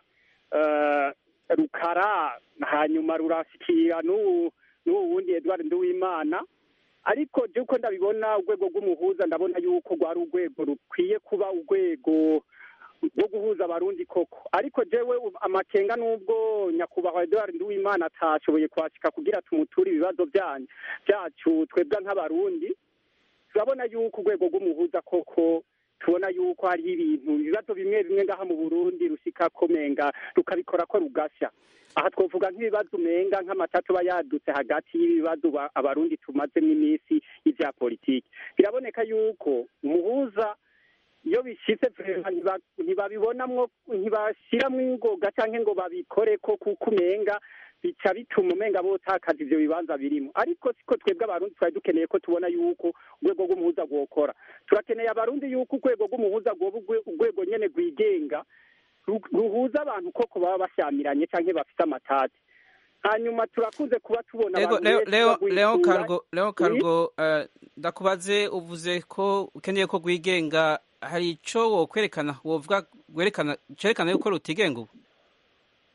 rukara hanyuma rurashikira n'ubu wundi edward nduwimana ariko je uko ndabibona urwego rw'umuhuza ndabona yuko rwari urwego rukwiye kuba urwego rwo guhuza abarundi koko ariko jewe amakenga n'ubwo nyakubahwa edward nduwimana atashoboye kwashika kugira tumuture ibibazo byacu twebwe nk'abarundi turabona yuko urwego rw'umuhuza koko tubona yuko hariho ibintu ibibazo bimwe bimwe ngaha mu burundi rusika komenga rukabikora ko rugashya aha twavuga nk'ibibazo umenga nk'amatatu aba yadutse hagati y'ibibazo abarundi tumazemo iminsi y'ibya politiki biraboneka yuko umuhuza iyo bishyitse ntibabibonamwo ntibashyiramo ingoga cyangwa ngo babikore ko kuko umenga bica bituma umenga botakaza ivyo bibanza birimo ariko siko twebwe abarundi twari dukeneye ko tubona yuko urwego rw'umuhuza rwokora turakeneye abarundi yuko urwego rw'umuhuza rwoba urwego nyene rwigenga ruhuza abantu koko baba bashyamiranye canke bafite amatati hanyuma turakunze kuba tubona Ego, leo, leo, leo kargo leo kargo uh, ndakubaze uvuze ko ukeneye ko rwigenga hari ico wokwerekana wovuga werekana cerekana yuko rutigenga ubu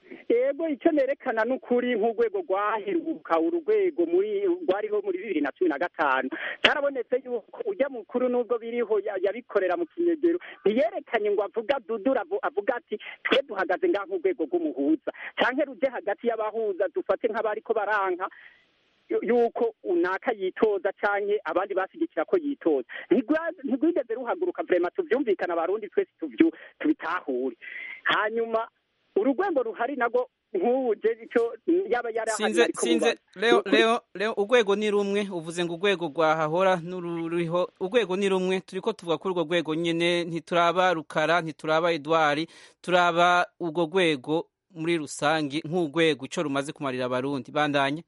ego icyo nerekana n'ukuri nk'urwego rwaheruka urugwego muri rwariho muri bibiri na cumi na gatanu cyarabonetse yuko ujya mukuru n'ubwo biriho ya- yabikorera mu kinyegero ntiyerekanye ngo avuga dudura avu- avuga ati twe duhagaze ngaha nk'urwego rw'umuhuza cyangwa ruje hagati y'abahuza dufate nk'abariko baranka yu- yuko unaka yitoza canke abandi bashyigikira ko yitoza Ntigwa- ntigwigeze ruhaguruka vrema tuvyumvikana abarundi twese tuvyu tubitahure hanyuma urugwego ruhari nago nk'ubu je ico yaba yarahari sinze ariko sinze muba- leo Nukuri- leo leo urwego ni rumwe uvuze ngo urwego rwahahora n'ururiho urwego ni rumwe turiko tuvuga kuri urwo rwego nyene ntituraba rukara ntituraba edward turaba urwo rwego muri rusangi nk'urwego ico rumaze kumarira abarundi bandanye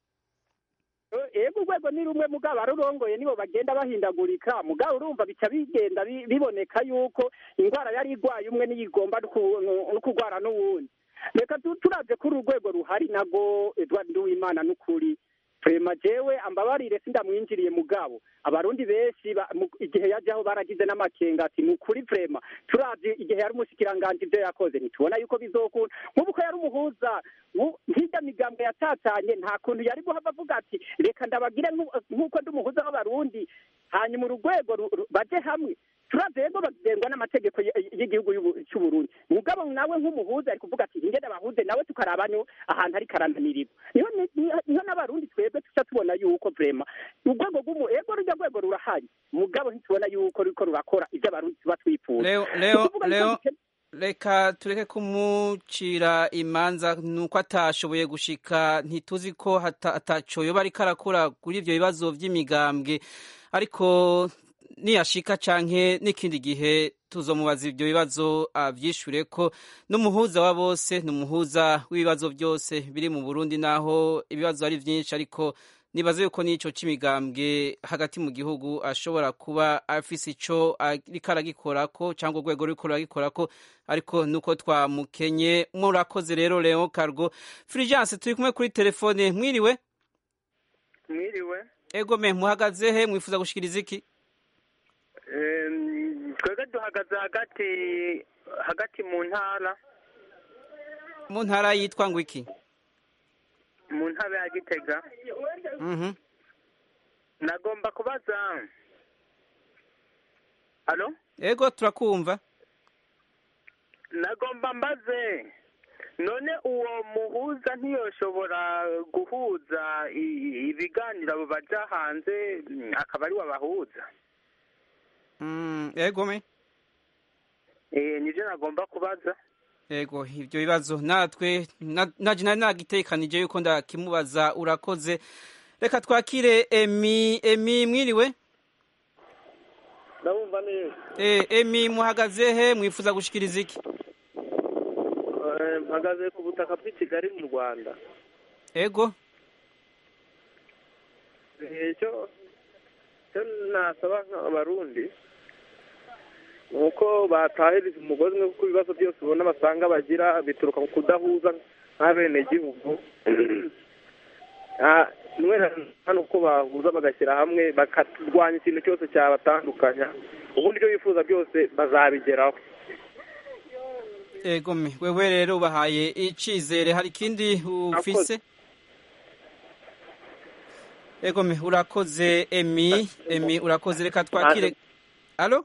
ego urwego ni rumwe mugabo arurongoye nibo bagenda bahindagurika mugabo urumva bica bigenda bi- biboneka yuko indwara yari igwaye umwe niyo igomba no ku- no kurwara n'uwundi reka tu- turavye kuri urwego ruhari nago edward nduwimana n'ukuri prema jewe ambabarire sindamwinjiriye mugabo abarundi benshi ba- mu- igihe yajaho baragize n'amakenga ati ni ukuri prema turavye igihe yari umushikiranganji ivyo yakoze ntitubona yuko bizokunda nk'ubu ko yari umuhuza nku- nk'irya migambwe yatatanye nta kuntu yari guhava avuga ati reka ndabagire nku- nk'uko ndi umuhuza w'abarundi hanyuma urugwego ru- ru- baje hamwe turavye rero bagengwa n'amategeko y- y'igihugu y'Ubu- c'uburundi mugabo nawe nk'umuhuza ari kuvuga ati ingene abahuze nawe tukaraba no ahantu ari karananirirwa niho ni- niho niho n'abarundi twebwe tuca tubona yuko vrema urwego rw'umu ego rurya rwego rurahari mugabo ntitubona yuko ruriko rurakora ivyo abarundi tuba twifuza leo Ni leo ukuvuga yuko leo dukeneye- reka tureke kumucira imanza nuko atashoboye gushika ntituzi ko hata- ataco yoba ariko arakora kuri ivyo bibazo vy'imigambwe ariko niyashika canke n'ikindi gihe tuzomubaza ivyo bibazo avyishure ko n'umuhuza wa bose n'umuhuza w'ibibazo byose biri mu Burundi naho ibibazo ari vyinshi ariko nibaze yuko n'ico c'imigambwe hagati mu gihugu ashobora kuba afise ico ariko aragikorako cyangwa urwego ruriko ruragikorako ariko nuko twamukenye murakoze rero Leon Cargo Fulgence turi kumwe kuri telefone mwiriwe mwiriwe ego me muhagaze he mwifuza gushikiriza iki Em, twebwe duhagaze hagati hagati mu ntara mu ntara yitwa ngo iki mu ntara ya gitega Mhm. nagomba kubaza alo ego turakumva nagomba mbaze none uwo muhuza ntiyoshobora guhuza i- ibiganiro abo baja hanze mm, akaba ari wabahuza Mm, ego me eh nivyo nagomba kubaza ego ivyo bibazo natwe na- naje nari nagitekanije yuko ndakimubaza urakoze reka twakire emi emi mwiriwe ndabumva neza Eh, emi muhagaze he mwifuza gushikiriza iki Eh, mpagaze ku butaka bw'i kigali mu rwanda ego Eh, icyo icyo nasaba nk'abarundi ni uko batahiriza umugozi umwe kuko ibibazo byose ubona basanga bagira bituruka ku kudahuza nk'abenegihugu Ah, mwene hano uko bahuza bagashyira hamwe bakarwanya ikintu cyose cyabatandukanya ubundi ibyo bifuza byose bazabigeraho ego me wewe rero ubahaye icizere hari ikindi ufise ego me urakoze emi emi urakoze reka twakire alo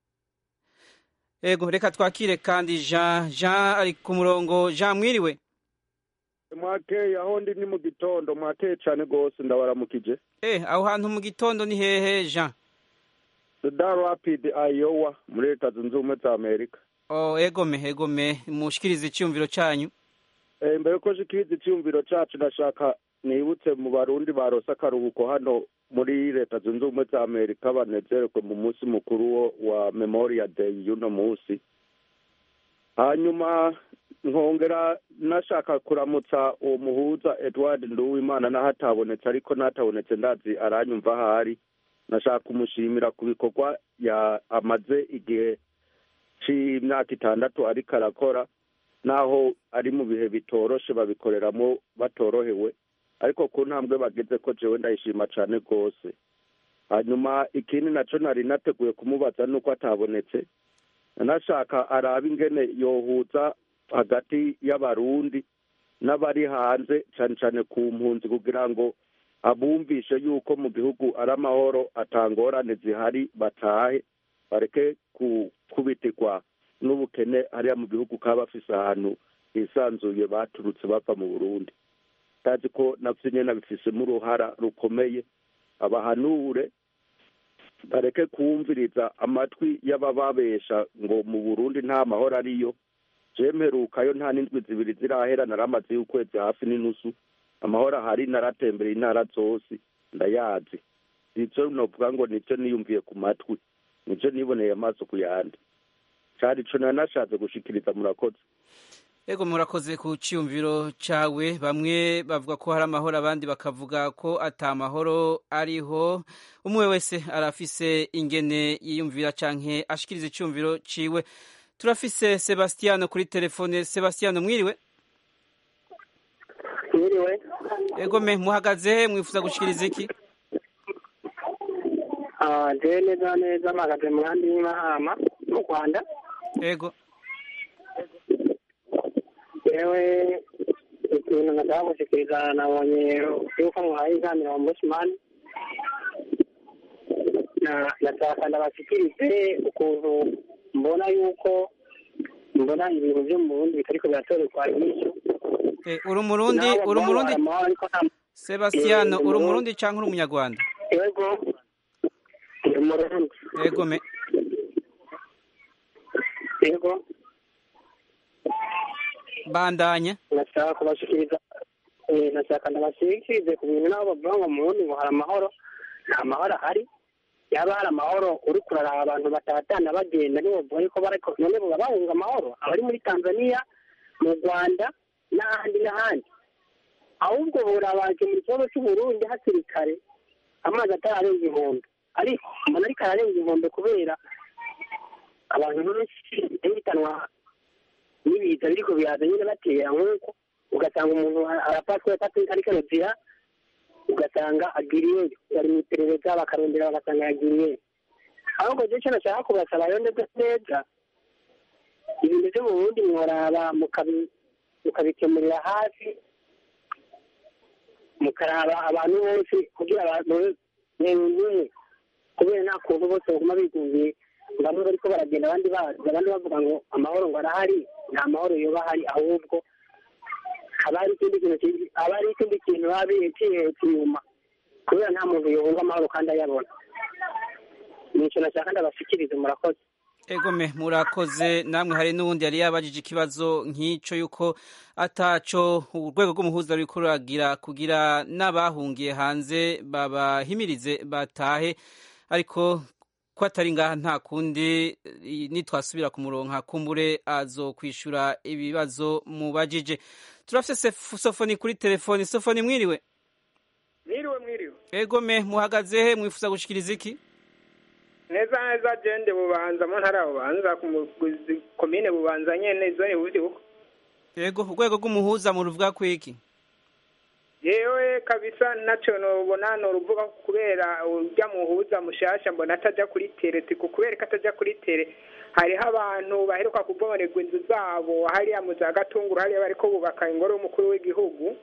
ego reka twakire kandi jean jean ari ku murongo jean mwiriwe mwakeye aho ndi ni mu gitondo mwakeye cyane rwose ndabaramukije eh aho hantu mu gitondo ni hehe jean Cedar Rapid Iowa muri leta zunze ubumwe za Amerika oh ego me ego me mushikirize icyumviro cyanyu Eh, mbere ko shikiriza icyumviro cacu ndashaka nibutse mu barundi barose akaruhuko hano muri leta zunze ubumwe za Amerika banezererwe mu munsi mukuru wo wa Memorial Day y'uno munsi hanyuma nkongera nashaka kuramutsa uwo muhuza Edward Nduwimana naho atabonetse ariko natabonetse ndazi aranyumva ahari nashaka kumushimira ku bikorwa ya amaze igihe c'imyaka itandatu ariko arakora naho ari mu bihe bitoroshe babikoreramo batorohewe ariko ku ntambwe bageze ko jewe ndayishima cane rwose hanyuma ikindi naco nari nateguye kumubaza nuko atabonetse nashaka arabe ingene yohuza hagati y'abarundi n'abari hanze cyane cyane ku mpunzi kugira ngo abumvishe yuko mu gihugu ari amahoro atangorane zihari batahe bareke kubitirwa n'ubukene hariya mu gihugu kaba bafise ahantu hisanzuye baturutse bava mu burundi tazi ko navyo nyene bifisemo uruhara rukomeye abahanure bareke kumviriza amatwi y'abababesha ngo mu burundi nta mahoro ariyo jemerukayo nta n'indwi zibiri zirahera naramaze y'ukwezi hafi n'inusu amahoro ahari naratembereye intara zose ndayazi ivyo novuga ngo nivyo niyumviye ku matwi nivyo niboneye amaso ku yandi cari ico nanashatse gushikiriza murakoze Ego murakoze ku cyumviro cawe bamwe bavuga ko hari amahoro abandi bakavuga ko ata mahoro ariho umwe wese arafise ingene yiyumvira canke ashikiriza icyumviro ciwe turafise Sebastiano kuri telefone Sebastiano mwiriwe mwiriwe Ego me muhagaze he mwifuza gushikiriza iki Ah, jewe neza neza mpagaze mu handi y'imahama mu rwanda Ego yewe ikintu nashaka gushikiriza nabonye yuko muhaye inama ombudsman na nashaka ndabashikirize ukuntu mbona yuko mbona ibintu byo mu burundi bitariko biratorerwa inyishu Eh, uri umurundi uri umurundi Sebastiano uri umurundi canke uri umunyarwanda yego ndi umurundi Ego me yego bandanya nashaka kubashikiriza eh, nashaka ndabashikirize ku bintu nabo bavuga ngo mu burundi ngo hari amahoro nta mahoro ahari yaba hari amahoro uri kuraraba abantu batatana bagenda nibo bavuga yuko bariko none baba bahunga amahoro abari muri tanzania mu rwanda n'ahandi n'ahandi ahubwo burabaje mu kibazo cy'uburundi hakiri kare amazi atararenga inkombe ariko mbona ariko ararenga inkombe kubera abantu benshi bihitanwa n'ibiza biriko biraza nyine batera nk'uko ugasanga umuntu arafatwa ariko arozira ugasanga agiriye bari mu iperereza bakarondera bagasanga yagiriye ahubwo je ico nashaka kubasaba rero neza neza ibintu vyo mu burundi mworaba mukabi- mukabikemurira hafi mukaraba abantu bose kugira abantu bemye kubera nta kuntu bose baguma bigungiye bamwe bariko baragenda abandi baza abandi bavuga ngo amahoro ngo arahari nta mahoro yoba ahari ahubwo haba hari ikindi kintu ki- haba hari ikindi kintu baba bihetse inyuma kubera nta muntu yohunga amahoro kandi ayabona nico nashaka ndabashikirize murakoze Egome murakoze namwe hari n'uwundi yari yabajije ikibazo nk'ico yuko ataco urwego rw'umuhuza ruriko ruragira kugira n'abahungiye hanze babahimirize batahe ariko ko atari ngaha nta kundi i- nitwasubira ku muronka kumbure azokwishura ibibazo mubajije turafise Sef- sofoni kuri telefoni sofoni mwiriwe mwiriwe mwiriwe egome muhagaze he mwifuza gushikiriza iki neza neza jende bubanza mu ntara ya bubanza ku muguzi komine bubanza nyene zone buvyuko yego urwego rw'umuhuza muruvuga kwiki yewe kabisa naco nobona noruvuga kubera urya muhuza mushasha mbona ataja kuri tere tiko kubera ko ataja kuri tere hariho abantu baheruka kubonerwa inzu zabo hariya mu za gatunguru hariya bariko bubaka ingoro y'umukuru w'igihugu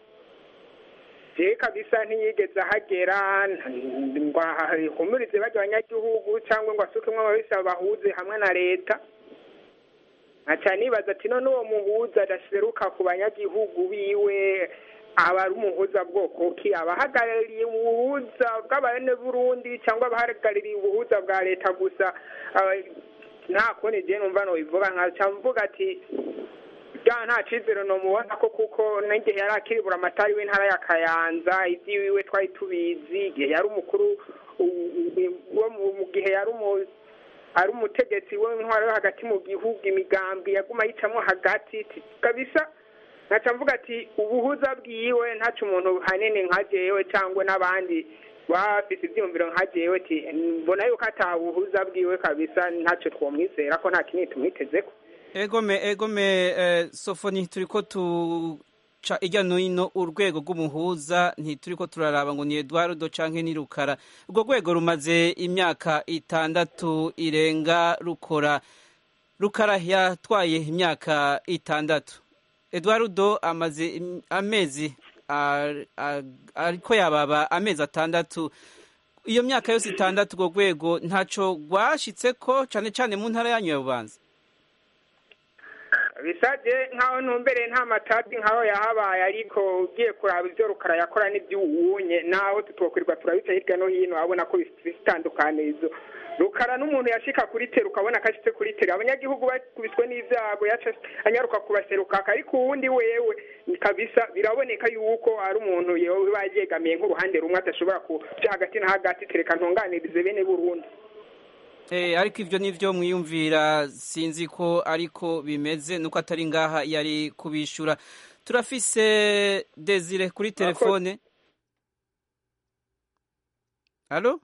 je kabisa ntiyigeze ahagera ngo ahumurize barya abanyagihugu cyangwa ngo asukemwo ababisa bahuze hamwe na leta nkaca nibaza ati none uwo muhuza adaseruka ku banyagihugu biwe aba ari umuhuza bwoko ki abahagarariye ubuhuza bw'abene burundi cyangwa abahagarariye ubuhuza bwa leta gusa aba- nta kundi je numva nobivuga nkaca mvuga ati ja nta cizero nomubona ko kuko n'igihe yari akiribura amatari w'intara ya kayanza ivy'iwiwe twari tubizi igihe yari umukuru u- u- wo mu- mu gihe yari umu ari umutegetsi w'intwaro yo hagati mu gihugu imigambi yaguma yicamwo hagati ti- kabisa nkaca mvuga ati ubuhuza bwiwe ntaco umuntu hanini nka jewe cyangwa n'abandi bafise ivyiyumviro nka jewe ti mbona yuko ata buhuza bwiwe kabisa ntaco twomwizera ko nta kinini tumwitezeko egome egome eh, sofoni turiko tuca irya nino urwego rw'umuhuza ntituriko turaraba ngo ni eduardo canke ni rukara urwo rwego rumaze imyaka itandatu irenga rukora rukara yatwaye imyaka itandatu eduardo amaze im- amezi a- a- ariko yababa amezi atandatu iyo myaka yose itandatu urwo rwego ntaco rwashitse ko cane cane mu ntara yanyu ya bubanza bisaje nkaho ntumbere nta matati nkaho yahabaye ariko ugiye kuraba ibyo rukara yakora n'iby'uwunye naho tutokwirirwa turabica hirya no hino abona ko bitandukanirizo rukara n'umuntu yashika kuri tera ukabona ko ashitse kuri tera abanyagihugu bakubiswe n'ivyago yaca anyaruka kubaserukaka ariko uwundi wewe kabisa biraboneka yuko ari umuntu yewe baryegamiye nk'uruhande rumwe adashobora kuja hagati na hagati tereka ntunganirize bene burundi Eh, ariko ivyo nivyo mwiyumvira sinzi ko ariko bimeze nuko atari ngaha yari kubishura turafise Desire kuri telefone Allo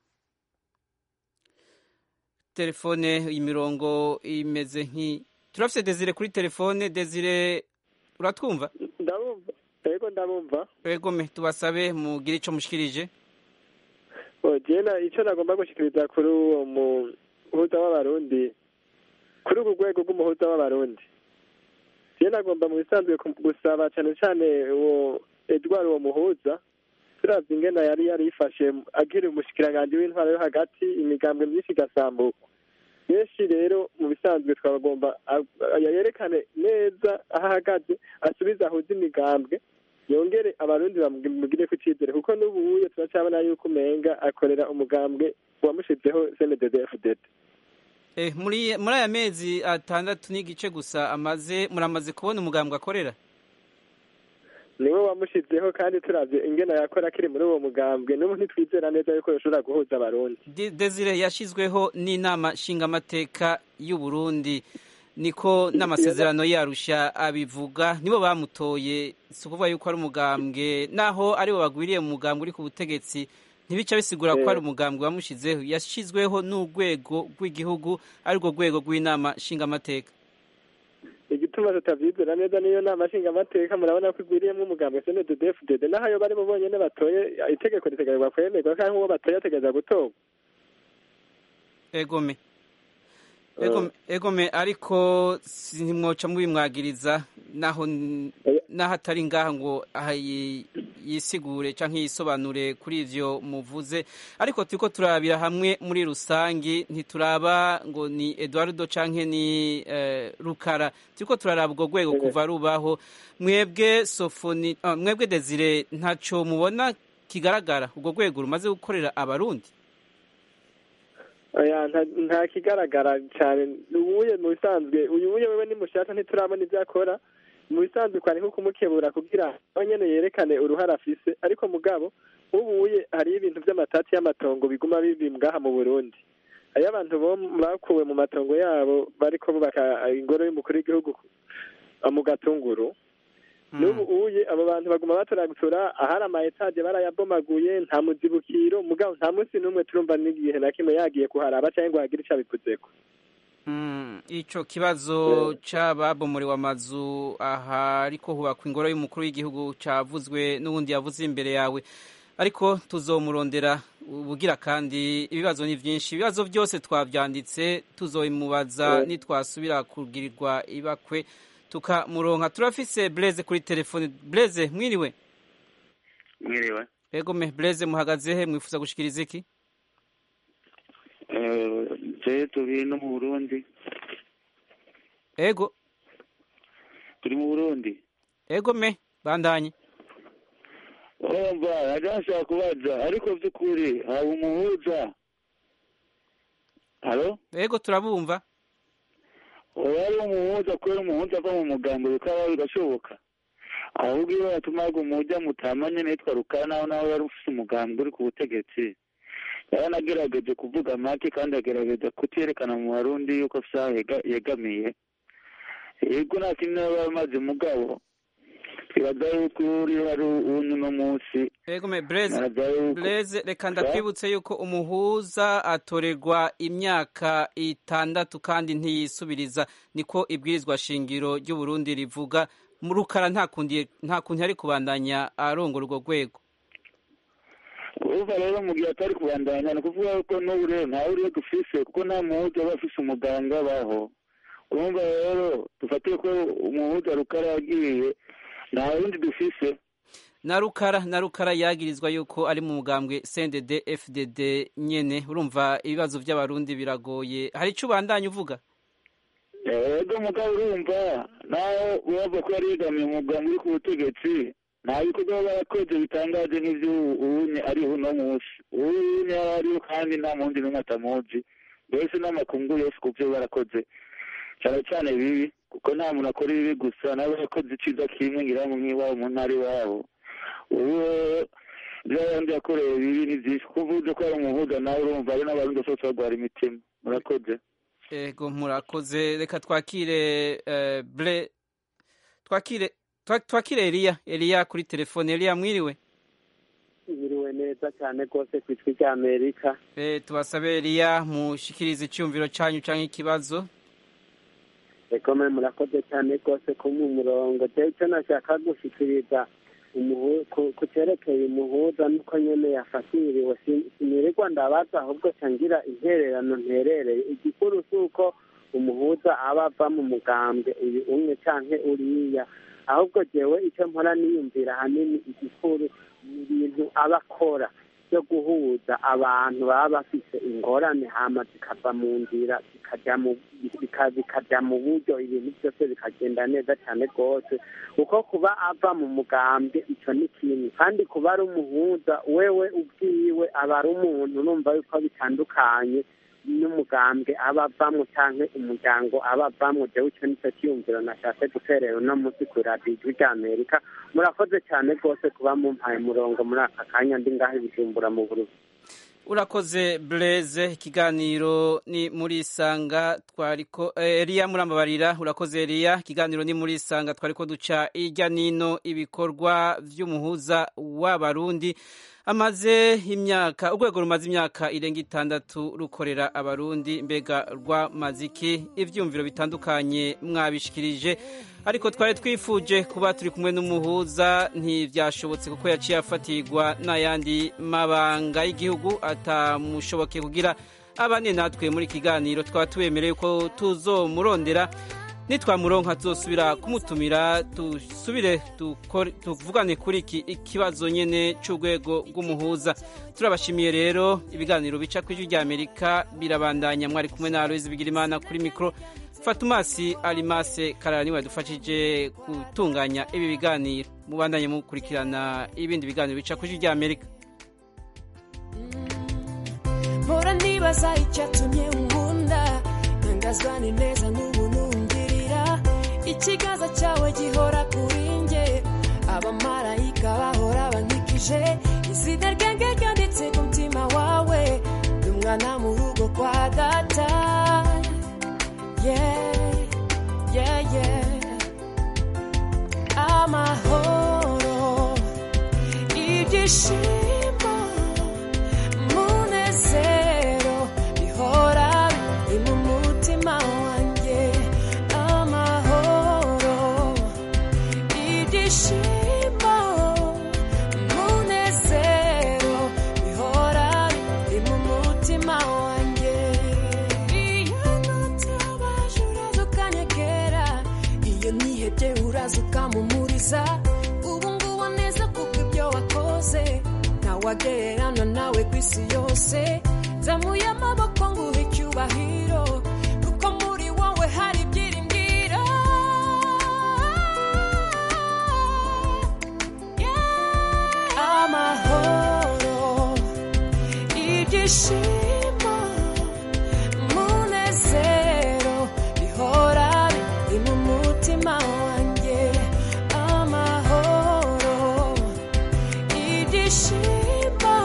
telefone imirongo imeze nki turafise Desire kuri telefone Desire uratwumva ndabumva yego ndabumva Ego me tubasabe mugire ico mushikirije jena icyo nagomba gushyikiriza kuri uwo muhuza w'abarundi kuri ubu rwego rw'umuhuza w'abarundi jena nagomba mu bisanzwe ku- gusaba cyane cyane uwo edward uwo muhuza turavye ingene yari yarifashe agira umushikiranganji w'intwara yo hagati imigambwe myinshi igasambuka benshi rero mu bisanzwe twagomba a- yerekane neza aho ahagaze asubize ahuze imigambwe yongere abarundi bamugire ku icyizere kuko n'ubuye turacyabona yuko umenga akorera umugambwe wamushizeho cnddfdd Eh, muri muri aya mezi atandatu n'igice gusa amaze muramaze kubona umugambwe akorera niwe wamushizeho kandi turavye ingene yakora akiri muri uwo mugambwe n'ubu ntitwizera neza yuko yoshobora guhuza abarundi De- Desire yashizweho n'inama nshingamateka y'u Burundi niko n'amasezerano yarusha abivuga nibo bamutoye si ukuvuga yuko ari umugambwe naho aribo bagwiriye mu mugambwe uri ku butegetsi ntibica bisigura ko Eh. ari umugambwe wamushizeho yashizweho n'urwego rw'igihugu arirwo rwego rw'inama nshingamateka igituma tutavyizera neza niyo nama nshingamateka murabona ko igwiriyemwo umugambwe cnddfdd naho ayo bari bo bonyene batoye itegeko ritegerezwa kwemerwa kandi uwo batoye ategereza gutorwa egome egome egome ariko ntimwoca mubimwagiriza naho n- naho atari ngaha ngo aha yi- yisigure canke yisobanure kuri ivyo muvuze ariko turiko turabira hamwe muri rusangi ntituraba ngo ni Eduardo canke ni eh, Rukara turiko turaraba ubwo rwego kuva rubaho mwebwe Sofoni ah, mwebwe Desire ntaco mubona kigaragara ubwo rwego rumaze gukorera abarundi oya nta- nta kigaragara cyane ubuye mu bisanzwe uyu buye wewe ni mushasha ntiturabona ibyo akora mu bisanzwe kwari nko kumukebura kugira nawe nyene yerekane uruhara afise ariko mugabo ubuye hariho ibintu vy'amatati y'amatongo biguma bibi ngaha mu burundi hariyo abantu bo bakuwe mu matongo yabo bariko bubaka ingoro y'umukuru w'igihugu ku- mu gatunguru n'ubu uye abo bantu baguma batoragura ahari ama etaje barayabomaguye nta muzibukiro mugabo nta munsi n'umwe turumva n'igihe na kimwe yagiye kuharaba cyangwa ngo hagire ico abivuzeko Mm, ico kibazo c'ababomoriwe amazu aha ariko hubakwa ingoro y'umukuru w'igihugu cavuzwe n'ubundi yavuze imbere yawe ariko tuzomurondera ubugira kandi ibibazo ni vyinshi ibibazo byose twavyanditse tuzobimubaza Eh. nitwasubira kugirirwa ibakwe tukamuronka turafise Blaise kuri telefone Blaise mwiriwe mwiriwe ego me Blaise muhagaze he mwifuza gushikiriza iki je turi no mu burundi ego turi mu burundi ego me bandanye urumva najya nshaka kubaza ariko by'ukuri haba umuhuza halo ego turabumva uba ari umuhuza kubera umuhuza ava mu mugambo bikaba bigashoboka ahubwo iyo batumaga umujya mutamanye nitwa rukara naho nawe yari ufite umugambi uri ku butegetsi yaranagerageje kuvuga make kandi agerageza kuterekana mu barundi yuko afite aho yega- yegamiye yego nta kintu yaba amaze mugabo twibaza yuko uri hari uno munsi ego me Blaise naza yuko Blaise reka ndakwibutse yuko umuhuza atorerwa imyaka itandatu kandi ntiyisubiriza niko ibwirizwa shingiro ry'u Burundi rivuga mu rukara nta kundi nta kundi ari kubandanya arongora urwo rwego urumva rero mu gihe atari kubandanya ni ukuvuga ko n'ubu rero ntawe uriyo dufise kuko nta muhuza aba afise umuganga baho urumva rero dufatiye ko umuhuza rukara yagiye nta wundi dufise na rukara na rukara yagirizwa yuko ari mu mugambwe CNDD FDD nyene urumva ibibazo by'abarundi biragoye hari ico ubandanya uvuga ego mugabo urumva naho bava ko yari yegamiye umugambi uri ku butegetsi nta bikorwa baba barakoze bitangaje nk'ivyo ubunye ariho uno munsi ubunye yari ariho kandi nta mundi n'umwe atamuzi mbese n'amakungu yose ku vyo barakoze cyane cyane bibi kuko nta muntu akora ibibi gusa nabo yakoze iciza kimwe ngira ngo nk'iwabo mu ntara iwabo ubu ibyo abandi yakoreye bibi ni byinshi kuko uvuze ko ari umuhuza nawe urumva ari n'abarundi bose barwara imitima murakoze ego murakoze reka twakire eh, bre twakire twa- twakire Elia Elia kuri telefone Elia mwiriwe biriwe neza cyane rwose ku ijwi rya amerika eh tubasabe Elia mushikirize icyumviro canyu canke ikibazo ekome murakoze cyane rwose ko mu murongo jewe icyo nashaka gushikiriza umuhu- ku- ku cyerekeye umuhuza nuko nyene yafatiriwe Si- sinirirwa ndabaza ahubwo cangira intererano nterereye igikuru si uko umuhuza aba ava mu mugambwe uyu umwe canke uriya ahubwo jewe icyo mpora niyumvira hanini igikuru ni ibintu aba akora byo guhuza abantu baba bafise ingorane hama zikava mu nzira zikajya mu bika- bikajya mu buryo ibintu byose bikagenda neza cyane rwose kuko kuba ava mu mugambwe icyo ni kimwe kandi kuba ari umuhuza wewe ubwiwe aba ari umuntu numva yuko bitandukanye n'umugambwe aba avamwo cyangwa umuryango aba avamwo jewe icyo nicyo cyiyumviro nashatse guterera uno munsi ku radiyo ijwi rya amerika murakoze cyane rwose kuba mumpaye umurongo muri aka kanya ndi ngaho i bujumbura mu burundi urakoze Blaise ikiganiro ni muri sanga twariko eh, Elia murambabarira urakoze Elia ikiganiro ni muri sanga twariko duca irya nino ibikorwa vy'umuhuza w'abarundi amaze imyaka urwego rumaze imyaka irenga itandatu rukorera abarundi mbega rwamaziki ivyumviro bitandukanye mwabishikirije ariko twari twifuje kuba turi kumwe n'umuhuza ntivyashobotse kuko yaciye afatirwa n'ayandi mabanga y'igihugu atamushoboke kugira abane natwe muri kiganiro twaba tubemereye ko tuzomurondera nitwamuronka tuzosubira kumutumira dusubire dukore- tuvugane kuri iki ikibazo nyene c'urwego rw'umuhuza turabashimiye rero ibiganiro bica ku ijwi rya amerika birabandanya mwari kumwe na aloyizi bigirimana kuri mikoro fatumasi alimase karara niwe yadufashije gutunganya ibi biganiro mubandanye mukurikirana ibindi biganiro bica ku ijwi rya amerika mpora nibaza icyatumye unkunda ntangazwa ni neza n'ubuntu ngirira ikiganza cyawe gihora kuri nge abamarayika bahora bankikije izina ryanjye ryanditse ku mutima wawe ndi umwana mu rugo kwa data yeah, yeah, yeah. amahoro ibyishimo munezero bihora biri mu mutima wanjye amahoro ibyishimo munezero bihora biri mu mutima wanjye iyo nutabaje uraza ukanyegera iyo nihebye uraza ukamumuriza ubu ngubu neza kuko ibyo wakoze ntawagererana nawe ku isi yose zamuye amaboko nguhe icyubahiro kuko muri wowe hari ibyiringiro Yeah. amahoro ibyishimo munezero bihora biri mu mutima wanjye amahoro ibyishimo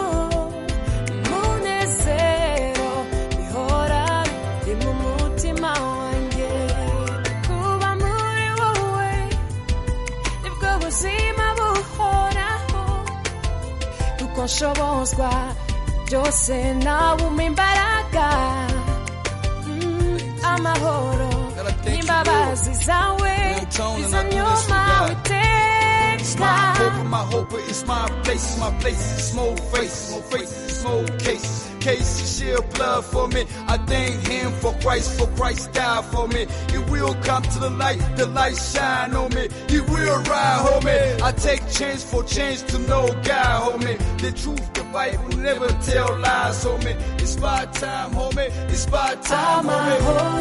munezero bihora biri mu mutima wanjye kuba muri wowe nibwo buzima buhoraho kuko nshobozwa byose nawe umpa imbaraga Mm, amahoro n'imbabazi zawe izo nyuma It's my witeka hope, my hope, it's my place, my place, small face, small face, smoke case. Casey shed blood for me. I thank him for Christ, for Christ died for me. He will come to the light, the light shine on me. He will ride, homie. I take change for change to know God, homie. The truth, the Bible never tell lies, homie. It's my time, homie. It's my time, homie.